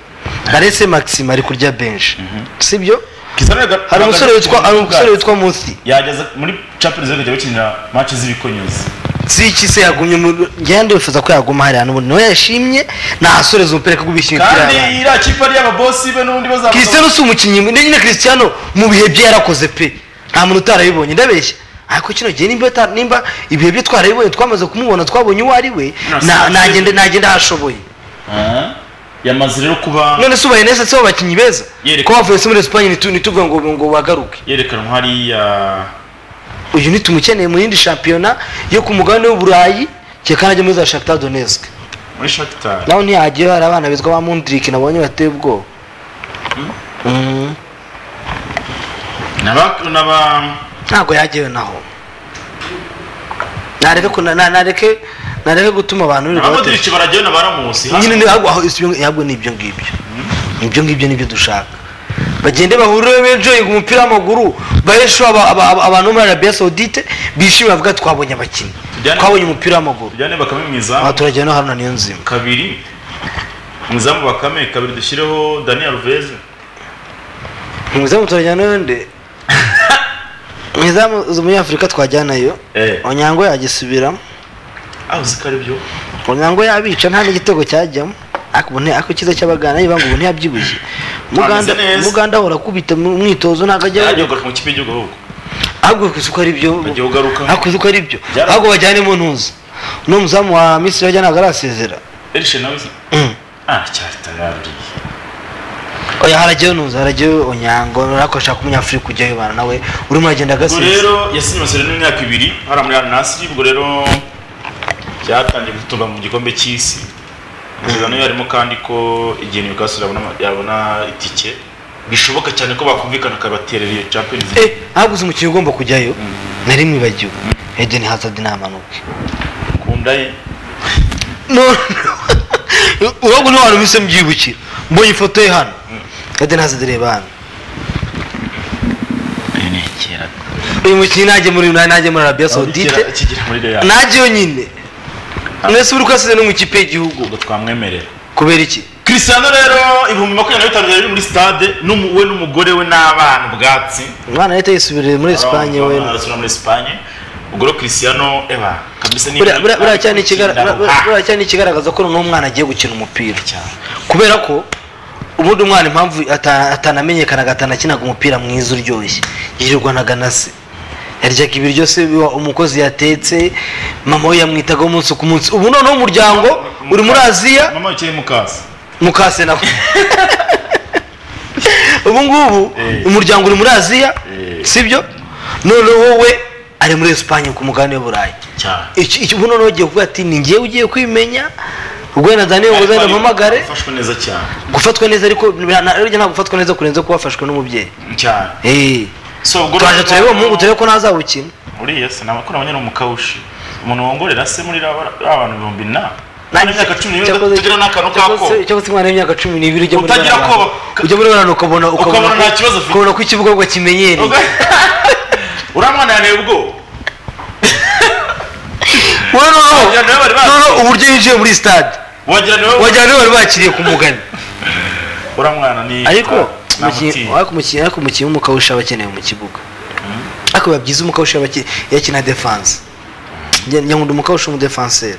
arese maxime ari kurya benshi sibyo Cristiano Ronaldo hari umusore ahagaze witwa ku hari kibuga. umusore witwa musi yageze muri champions league ajya bakinira match z'ibikonyuzi si iki se yagumye mu- ngende wifuza ko yaguma hariya n'ubundi niwe yashimye nahasoreza umupira ko gubishyira kandi iriya kipe ari iy'ababosi be n'undi bazamuka Cristiano si umukinnyi mwiza nyine Cristiano mu bihe bye yarakoze pe nta muntu utarabibonye ndabeshya ariko kino gihe nimba ta- nimba ibihe bye twarabibonye twamaze kumubona twabonye uwo ari we Nta- na- nagende nagende ahashoboye Ah, yamaze rero kuba none se ubaye neza si bo bakinnyi beza Yereka- ko bavuye se muri Espagne nitu- ntituvuge ngo ngo bagaruke yerekanwa hariya uyu nitumukeneye mu yindi shampiyona yo ku mugabane w'uburayi cyeka najya muri za Shakhtar Donetsk muri shakitari naho ntiyajyayo hari abana bizwa ba Mundrik nabonye bateye ubwoba Mhm. n'aba n'aba ntabwo yajyayo naho nareke ko- na- na- nareke nareke gutuma abantu birirwa batera- abamodirici barajyayo na baramusi nyine ni- ahubwo- aho ibyo- ahubwo ni ibyo ngibyo ibyo ngibyo nibyo dushaka bagende bahurire benjoyinga umupira w'amaguru baheshe aba- aba- aba- abantu bo muri arabiya sawudite bishimira bavuga ati twabonye abakinnyi Tujyane- twabonye umupira w'amaguru tujyane bakame mu aha izamu turajya no haruna niyo nzima kabiri mu izamu bakame kabiri dushyireho daniel alves mu izamu turajyana n'undi mu izamu z'umunyafurika twajyanayo Eh. onyango yagisubiramo aho uzi ko ari byo ngo yabica nta n'igitego cyajyamo ariko ubu nti- ariko icyiza cy'abagana niba ngo ubu ntiyabyibushye muganda Ameze neza. muganda ahora akubita mu mwitozo ntabwo ajya yajya kugaruka mu kipe y'igihugu ahubwo ahubwo kuzi ko ari byo Agiye kugaruka. ariko uzi ko ari byo Byara- ahubwo bajyanemo ntuzi n'uwo muzamu wa misiri wajya ntabwo arasezera erishe nawe se Mm. ah cyari tarari oya harajyayo ntuzi harajyayo onyango ariko ashaka umunyafurika ujyayo bana nawe urimo uragenda ubwo agasezera rero yasinye amasezerano y'imyaka ibiri hariya muri aranasiri ubwo rero byatangiye gutumba mu gikombe cy'isi amasezerano yo harimo kandi ko igihe newcastle yabona ama- yabona itike bishoboka cyane ko bakumvikana akabaterera iyo champions eh ahubwo uzi umukinnyi ugomba kujyayo nari mwibagiwe edeni hazadi namanuke ukunda ye urabwo niwe hantu bise mbyibukira mbonye ifoto ye hano edeni hazadi reba hano uyu mukinnyi najye muri najye muri arabiya sawudite Kigera- kigera muri real najye yonyine mwese uri kwasize no mu kipe y'igihugu ubwo twamwemerera kubera iki Cristiano rero ibihumbi makumyabiri na bitanu byari biri muri stade n'umu- we n'umugore we n'abana ubwatsi umwana leta yisubirire muri esipanye we arasura muri Espagne ubwo rero Cristiano eba kabisa ni buriya- buriya- buriya cyane ikigara- Ikindaro. buriya- buriya- Ah. buriya cyane ikigaragaza ko noneho umwana agiye gukina umupira cyane kubera ko ubundi umwana impamvu ata- atanamenyekanaga atanakinaga umupira mwiza uryoshye yirirwanaga na se yaryaga ibiryo se biwa- umukozi yatetse mama we yamwitaga umunsi ku munsi ubu noneho umuryango uri muri aziya mama wicaye mu kazi mukase nawe ubu ngubu Eh. umuryango uri muri aziya Eh. sibyo noneho wowe ari muri esipanye ku mugabane w'uburayi cyane Iki- iki- ubu noneho ugiye kuvuga ati ni njyewe ugiye kwimenya ubwo na daniel ngo uzajya mpamagare afashwe neza cyane gufatwa neza ariko na- na- burya ntabwo gufatwa neza kurenze ko wafashwe n'umubyeyi cyane Eh. so ubwo twaje turebe uwo muhungu turebe ko ntazawukina uriya se nabakora abanyana mu kawushi umuntu wongorera se muri raba- raba bantu ibihumbi na Nta myaka cumi n'ibiri Cyakoze- utagira n'akantu kako cyakoze- cyakoze umwana w'imyaka cumi n'ibiri ujya muri Utagira bariya bantu. koba. ujya muri bantu ukabona Ukabona nta ko- kibazo afite. ukabona ko ikibuga ngo kimenyereye uriya mwana yaneye ubwo Wowe noneho- Wagira niwe bari bakiriye. noneho uburyo yinjiye muri stade wagira ni wowe wagira niwe bari bakiriye ku mugani uriya mwana ni ariko umukinnyi- namutinya ariko umukinnyi ariko umukinnyi w'umukawusha aba akenewe mu kibuga ariko biba byiza umukawusha aba akine- iyo akina defanse njye njye nkunda umukawusha w'umudefanseri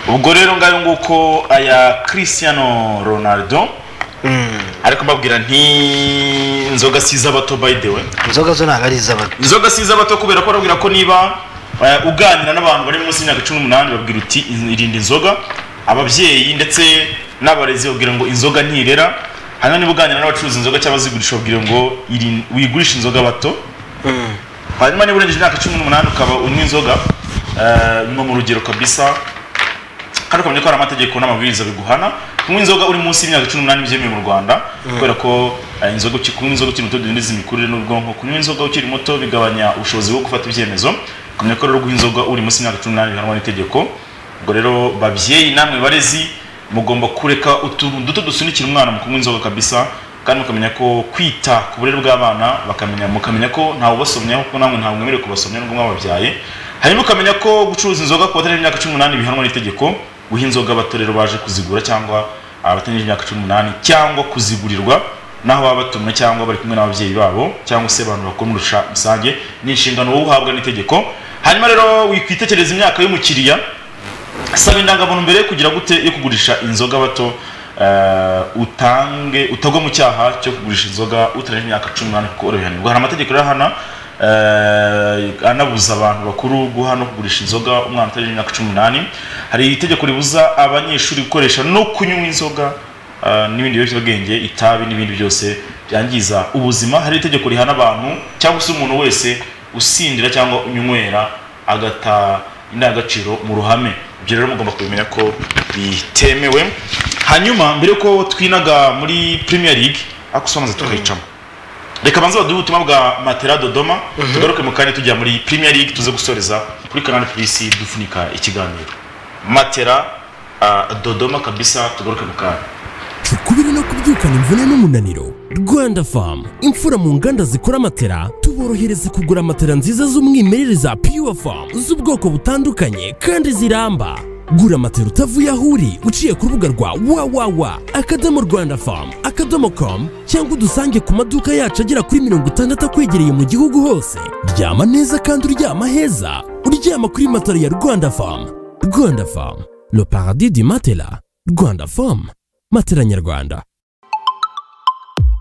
ubwo rero ngayo nguko aya Cristiano Ronaldo ariko mbabwira nti inzoga si iz'abato by the way inzoga zo ntabwo ari iz'abato inzoga si iz'abato kubera ko barabwira ko niba eh, uganira n'abantu bari munsi y'imyaka cumi n'umunani babwira uti "In- irinde inzoga ababyeyi ndetse n'abarezi babwira ngo inzoga ntirera hanyuma niba uganira n'abacuruza inzoga cyangwa zigurisha babwira ngo "Irin- wigurishe inzoga bato hanyuma niba urengeje imyaka cumi n'umunani ukaba unywa inzoga eh, ni mu rugero kabisa kandi ukamenya ko hari amategeko n'amabwiriza biguhana kunywa inzoga uri munsi y'imyaka cumi n'umunani byemewe mu rwanda kubera ko eh, inzoga uki- kunywa inzoga ukiri muto bidindiza imikurire n'ubwonko kunywa inzoga ukiri muto bigabanya ubushobozi bwo gufata ibyemezo ukamenya ko rero guha inzoga uri munsi y'imyaka cumi n'umunani bihanwa n'itegeko ubwo rero babyeyi namwe barezi mugomba kureka utuntu duto dusunikira umwana mu kunywa inzoga kabisa kandi mukamenya ko kwita ku burere bw'abana bakamenya mukamenya ko ntawe ubasomyaho kuko namwe ntabwo mwemerewe kubasomya n'ubwo mwababyaye hanyuma ukamenya ko gucuruza inzoga ku batarengeje imyaka cumi n'umunani bihanwa n'itegeko guha inzoga abato rero baje kuzigura cyangwa abatarengeje imyaka cumi n'umunani cyangwa kuzigurirwa n'aho baba batumwe cyangwa bari kumwe n'ababyeyi babo cyangwa se abantu bakuru muri rusha- rusange ni inshingano wowe uhabwa n'itegeko hanyuma rero wikwitegereza imyaka y'umukiriya saba indangamuntu mbere yo kugira gute yo kugurisha inzoga bato eh, utange utagwa mu cyaha cyo kugurisha inzoga utarengeje imyaka cumi n'umunani kuko urabihanirwa hari amategeko rero hana eh, anabuza abantu bakuru guha no kugurisha inzoga umwana utarengeje imyaka cumi n'umunani hari itegeko ribuza abanyeshuri gukoresha no kunywa inzoga eh, n'ibindi biyobyabwenge itabi n'ibindi byose byangiza ubuzima hari itegeko rihana abantu cyangwa se umuntu wese usindira cyangwa unywera agata indangagaciro mu ruhame ibyo rero mugomba kubimenya ko bitemewe hanyuma mbere ko twinaga muri premier league ako somaze tukayicamo reka banze baduhe ubutumwa bwa matera dodoma tugaruke mu kanya tujya muri premier league tuze gusoreza kuri kanani polisi dufunika ikiganiro matera ah, dodoma kabisa tugaruke mu kanya tukubiri no kubyukana imvune n'umunaniro rwanda famu imfura mu nganda zikora matera tuborohereza kugura matera nziza z'umwimerere za pure famu z'ubwoko butandukanye kandi ziramba gura matera utavuye aho uri uciye ku rubuga rwa wawawa akadomo rwanda famu akadomo komu cyangwa udusange ku maduka yacu agera kuri mirongo itandatu akwegereye mu gihugu hose ryama neza kandi uryama heza uryama kuri matera ya rwanda famu rwanda famu le paradis du matela rwanda famu matera nyarwanda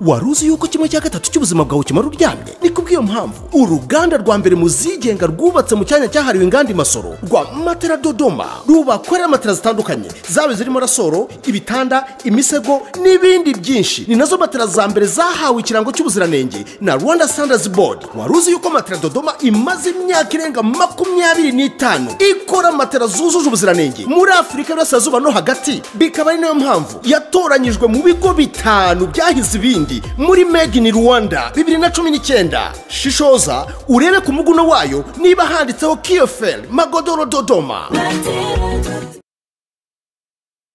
wari uzi yuko kimwe cya gatatu cy'ubuzima bwawe kimara uryamye ni kubw'iyo mpamvu uruganda rwa mbere mu zigenga rwubatse mu cyanya cyahariwe inganda i masoro rwa matera dodoma rubakorera matera zitandukanye zaba zirimo rasoro ibitanda imisego n'ibindi byinshi ni nazo matera za mbere zahawe ikirango cy'ubuziranenge na rwanda standards board wari uzi yuko matera dodoma imaze imyaka irenga makumyabiri n'itanu ikora matera zujuje ubuziranenge muri afurika y'uburasirazuba no hagati bikaba ari nayo mpamvu yatoranyijwe mu bigo bitanu byahize ibindi muri made in rwanda bibiri na cumi n'icyenda shishoza urebe ku muguno wayo niba handitseho kiyoferi magodoro dodoma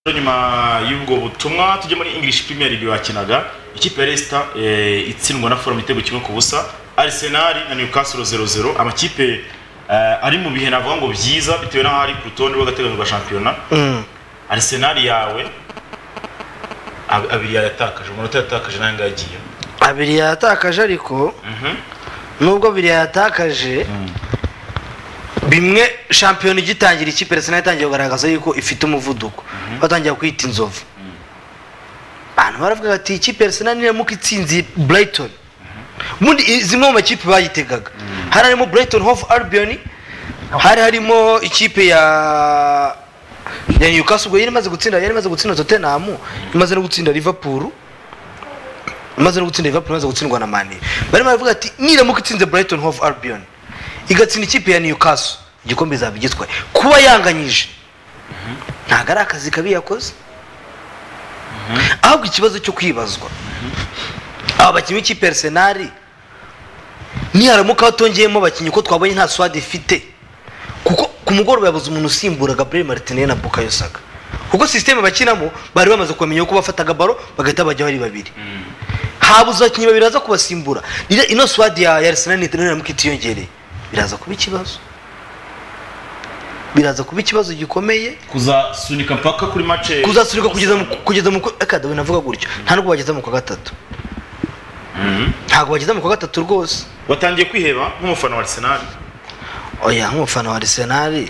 Rero nyuma y'ubwo butumwa tujye muri english premier league bakinaga ikipe ya leicester eh, itsindwa na forum igitego kimwe ku busa arsenal na newcastle 00 amakipe eh, ari mu bihe navuga ngo byiza bitewe n'aho ari ku rutonde rw'agateganyo rwa shampiyona arsenal yawe ab- abiri yatakaje umunota yatakaje nayo ngayo agiye abiri yatakaje ariko nubwo abiri yatakaje bimwe shampiyona igitangira ikipe arsenal itangiye kugaragaza yuko ifite umuvuduko batangira kwita inzovu abantu baravuga bati ikipe arsenal niramuka itsinze brighton ubundi i- zimwe mu makipe bayitegaga hari harimo brighton hof albion hari harimo ikipe ya ya newcastle ubwo yari imaze gutsinda yari imaze gutsinda tottenham imaze no gutsinda liverpool imaze no gutsinda Liverpool imaze gutsindwa na Mane barimo baravuga ati niramuka itsinze Brighton Hove Albion igatsinda ikipe ya Newcastle igikombe izaba igitwaye kuba yanganyije ntabwo ari akazi kabi yakoze ahubwo ikibazo cyo kwibazwa aba bakinnyi b'ikipe ya Arsenal niharamuka hatongeyemo abakinnyi ko twabonye nta swad ifite kuko ku mugoroba yabuze umuntu usimbura Gabriel Martinez na Bukayo Saka kuko sisiteme bakinamo bari bamaze kumenya ko bafataga baro bagahita bajyaho ari babiri habuze abakinnyi babiri baza kubasimbura rero ino swadi ya ya Arsenal ni niramuka itiyongereye biraza kuba ikibazo biraza kuba ikibazo gikomeye kuzasunika mpaka kuri mace kuzasubirwa kugeza mu kugeza mu reka dawe navuga gutyo nta nubwo bageza mu kwa gatatu ntabwo bageza mu kwa gatatu rwose watangiye kwiheba nk'umufana wa arsenal oya nk'umufana wa Arsenal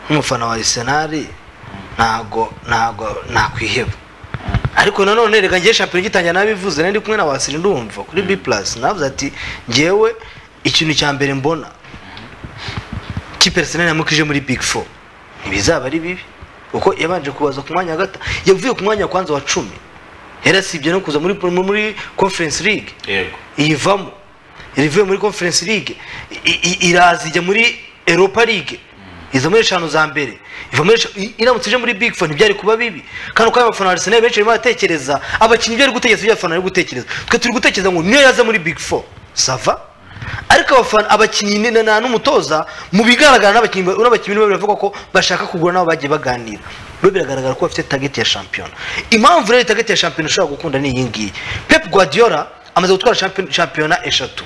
nk'umufana wa Arsenal ntago ntago nakwiheba ariko nanone reka ngiye shampiyona igitangira nabivuze nari ndi kumwe na wasiri ndumva kuri B+ navuze ati ngewe ikintu cya mbere mbona kipe Arsenal yamukije muri Big 4 ntibizaba ari bibi kuko yabanje kubaza ku mwanya wa gata yavuye ku mwanya wa kwanza wa 10 yarasibye no kuza muri muri conference league yego iyivamo irivuye muri conference league i- i- iraza ijya muri europa league iza muri eshanu za mbere iva muri esha- i- iramutse ije muri big four ntibyari kuba bibi kandi uko abafana ba arsenal benshi barimo baratekereza abakinnyi ibyo bari gutekereza ibyo abafana bari gutekereza twe turi gutekereza ngo niyo yaza muri big four sava ariko abafana abakinnyi ni- na n'umutoza mu bigaragara n'abakinnyi ba- n'abakinnyi bamwe bavuga ko bashaka kugura nabo bagiye baganira bo biragaragara ko bafite target ya shampiyona impamvu rero target ya shampiyona ushobora gukunda ni iyi ngiyi pep guardiola amaze gutwara champion- shampiyona eshatu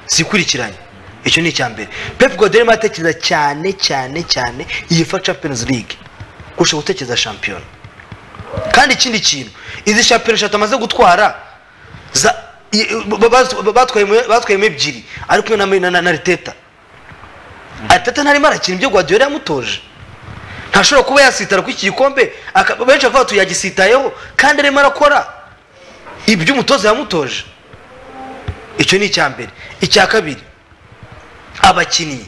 zikurikiranye icyo ni icya mbere pep guardiola arimo aratekereza cyane cyane cyane yifa champions league kurusha gutekereza shampiyona kandi ikindi kintu izi shampiyona eshatu amaze gutwara za- i- ba- ba- batwayemo batwayemo ebyiri ari kumwe na- na na- na riteta atata ntarimo arakina ibyo guardiola yamutoje ntashobora kuba yasitara kuri iki gikombe aka- benshi bavuga bati yagisitayeho kandi arimo arakora ibyo umutoza yamutoje icyo ni icya mbere icya kabiri abakinnyi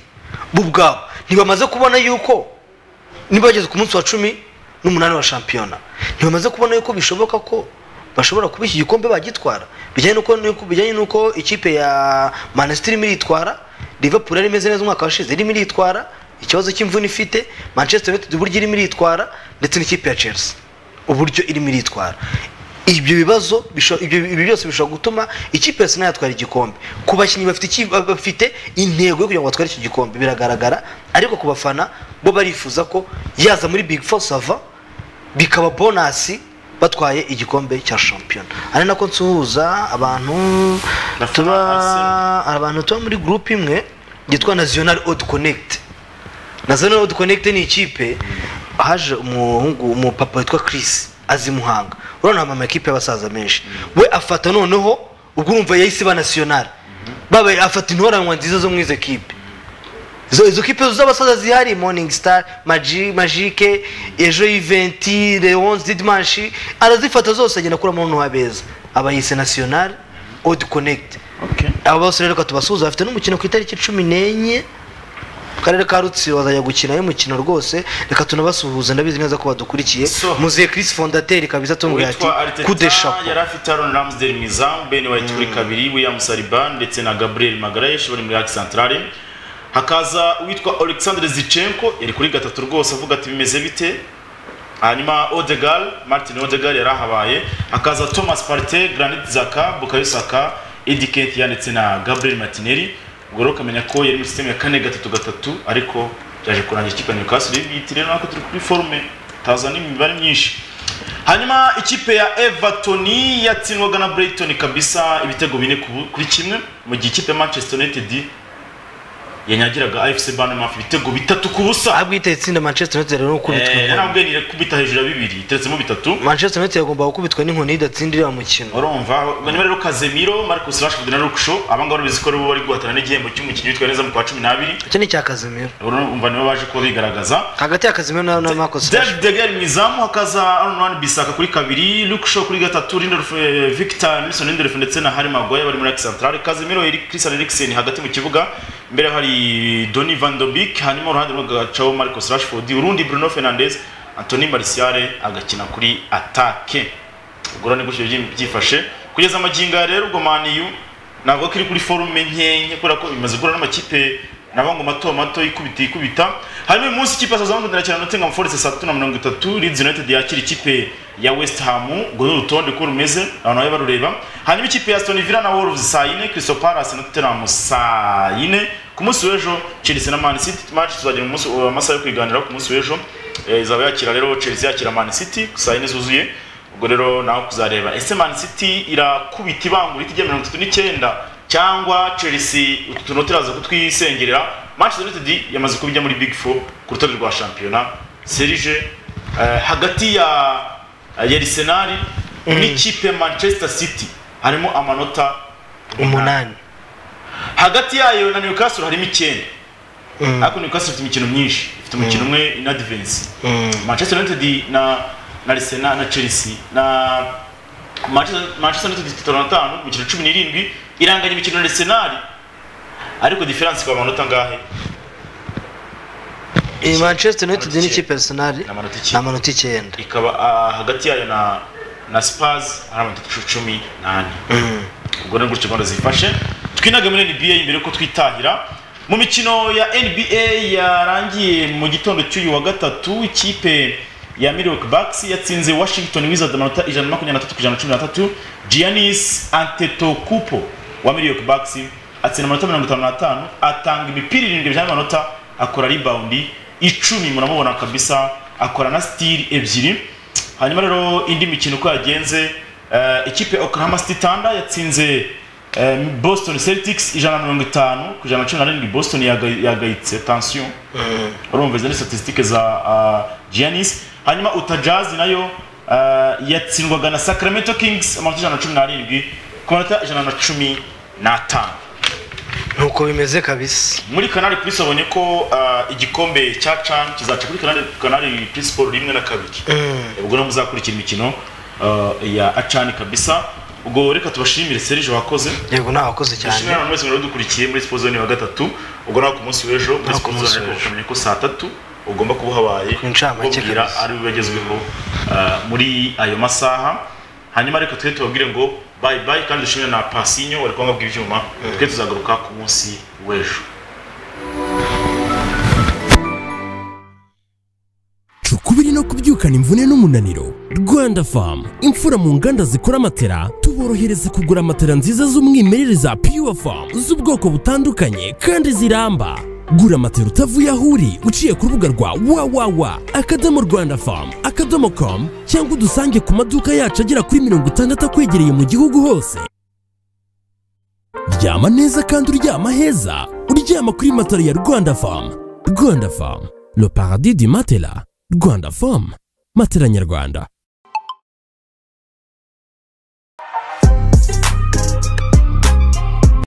bo ubwabo ntibamaze kubona yuko niba bageze ku munsi wa cumi n'umunani wa shampiyona ntibamaze kubona yuko bishoboka ko bashobora kuba iki gikombe bagitwara bijyanye n'uko n'uko- bijyanye n'uko ikipe ya manisitiri irimo iritwara liverpool yari imeze neza umwaka washize irimo iritwara ikibazo cy'imvune ifite manchester united uburyo irimo iritwara ndetse n'ikipe ya chelsea uburyo irimo iritwara ibyo bibazo bisho- ibyo ibi byose bishobora gutuma ikipe ya Arsenal yatwara igikombe ku bakinnyi bafite iki- bafite intego yo kugira ngo batware iki gikombe biragaragara ariko ku bafana bo barifuza ko yaza muri big four sava bikaba bonasi batwaye igikombe cya shampiyona ari nako nsuhuza abantu Bafana tuba Arsenal. abantu tuba muri group imwe yitwa national odd connect national odd connect ni ikipe haje umuhungu umupapa witwa Chris azi muhanga urabona mama ekipe y'abasaza menshi we afata noneho ubwo urumva yahise ba national babaye afata intoranwa nziza zo mu izo kipe izo izo kipe z'abasaza zihari morning star Magi- magike ejo yiventi leonce didimanshi arazifata zose agenda akuramo noneho abeza aba yise national odd connect Okay. aba bose rero reka tubasuhuze bafite n'umukino ku itariki cumi n'enye mu karere ka rutsiro bazajya gukina y'umukino rwose reka tunabasuhuze ndabizi neza ko badukurikiye So. muziye chris fondateri kabisa atunganya ati witwa Arteta kudeshapo yari afite Aaron Ramsdale Mizam Ben White kuri kabiri William Saliba ndetse na Gabriel Magalhaes bari muri Axe Centrale hakaza uwitwa Alexander Zichenko yari kuri gatatu rwose avuga ati bimeze bite hanyuma Odegaard Martin Odegaard yari ahabaye hakaza Thomas Partey Granit Xhaka Bukayo Saka Eddie Nketiah ndetse na Gabriel Martinelli ubwo rero ukamenya ko yari muri system ya kane gatatu gatatu ariko byaje kurangira ikipe ya Newcastle biyita rero nako turi kuri forume tazana imibare myinshi hanyuma ikipe ya everton yatsindwaga na brighton kabisa ibitego bine ku- kuri kimwe mu gihe ikipe ya manchester united yanyagiraga afc banmaf ibitego bitatu ku busa abwo iteye itsinda manchester united rero gukubitwa Eh, inkoni yarambwiye nire kubita hejuru ya bibiri iteretsemo bitatu manchester united yagomba gukubitwa n'inkoni idatsindira umukino urumva niba rero kazemiro marcus rashford na luksho abangaba bizi ko rero bari guhatana n'igihembo cy'umukinnyi witwaye neza mu kwa cumi n'abiri icyo ni icya kazimiro urumva nibo baje kuba bigaragaza hagati ya kazimiro na na marcus David rashford de Gea mu izamu hakaza Aaron Wan Bissaka kuri kabiri Luke Shaw kuri gatatu Lindelof eh, Victor Nelson Lindelof ndetse na Harry Maguire bari muri Axe Centrale Casemiro Eric Christian Eriksen hagati mu kibuga imbere hari Donny van de Beek hanyuma uruhande rw'agacaho Marcus Rashford urundi Bruno Fernandes Anthony Martial agakina kuri attaque ubwo rero ni gutyo byi- byifashe kugeza amagingo ya rero ubwo maniyu ntabwo kiri kuri forume nkenke kubera ko bimaze guhura n'amakipe naba ngo mato mato ikubita ikubita hanyuma uyu munsi ikipe ya Southampton irakina na Nottingham Forest saa tatu na mirongo itatu Leeds United yakira ikipe ya West Ham ubwo ni urutonde uko rumeze abantu babe barureba hanyuma ikipe ya Aston Villa na Wolves saa yine Crystal Palace na Tottenham saa yine ku munsi w'ejo Chelsea na Man City match tuzagira mu munsi- amasaha yo kwiganiraho ku munsi w'ejo Eh, izaba yakira rero Chelsea yakira Man City saa yine zuzuye ubwo rero nawe kuzareba ese Man City irakubita ibangura itijya mirongo itatu n'icyenda cyangwa Chelsea utu tunota iraza kutwisengerera Manchester United yamaze kubijya muri Big Four ku rutonde rwa shampiyona Serge eh, hagati ya ya Arsenal n'ikipe ya Manchester City harimo amanota umunani hagati yayo na Newcastle harimo icyenda ariko Newcastle ifite imikino myinshi ifite umukino umwe in advance Manchester United na na Arsenal na Chelsea na Manchester Manchester United ifite mirongo itanu imikino cumi n'irindwi iranganya imikino na Arsenal ariko diferanse ikaba amanota angahe Eh, manchester united Amanota ni ikipe arsenal Ni amanota icyenda. ni amanota icyenda ikaba ah, hagati yayo na na Spurs ari amanota cumi n'ane ubwo ni gutyo gahunda zifashe twinage muri nba mbere yuko twitahira mu mikino ya nba yarangiye mu gitondo cy'uyu wa gatatu ikipe ya Milwaukee Bucks yatsinze Washington Wizards amanota ijana na makumyabiri na atatu ku ijana na cumi n'atatu Giannis Antetokounmpo wa Milwaukee Bucks atsinda amanota mirongo itanu n'atanu atanga imipira irindwi bijyanye n'amanota akora ribawundi icumi muramubona kabisa akora na steal ebyiri hanyuma rero indi mikino uko yagenze eh, ikipe ya Oklahoma City Thunder yatsinze eh, Boston Celtics ijana na mirongo itanu ku ijana na cumi na rindwi Boston yaga- yagayitse tension urumva izo ni statistique za ah, Giannis hanyuma Utah Jazz nayo eh, yatsindwaga na Sacramento Kings amanota ijana na cumi n'arindwi ku manota ijana na cumi n'atanu nuko bimeze kabisa muri kanari purisi babonye ko ah, igikombe cya cani kizaca kuri kanari kanari purisi siporo rimwe na kabiri ubwo rero muzakurikira imikino ah, ya acani kabisa ubwo reka tubashimire serije wakoze yego nawakoze dushimira cyane abantu mwese mwadukurikiye muri siporo zone wa gatatu ubwo nawe ku munsi w'ejo muri Naho ku siporo munsi zone w'ejo. wamenye ko saa tatu ugomba kuba uhabaye Ku ncamake ubwira kabisa. ari we wagezweho ah, muri ayo masaha hanyuma reka twe tubabwire ngo bayi bayi kandi dushimire na pasinyo wari kuba bw'ibyuma twe tuzagaruka ku munsi w'ejo Cuka ukubiri no kubyukana imvune n'umunaniro rwanda famu imfura mu nganda zikora amatera tuborohereza kugura matera nziza z'umwimerere za pure famu z'ubwoko butandukanye kandi ziramba gura matera utavuye aho uri uciye ku rubuga rwa wawawa akadomo rwanda famu akadomo komu cyangwa udusange ku maduka yacu agera kuri mirongo itandatu akwegereye mu gihugu hose ryama neza kandi uryama heza uryama kuri matara ya rwanda famu rwanda famu le paradis du matela rwanda famu matela nyarwanda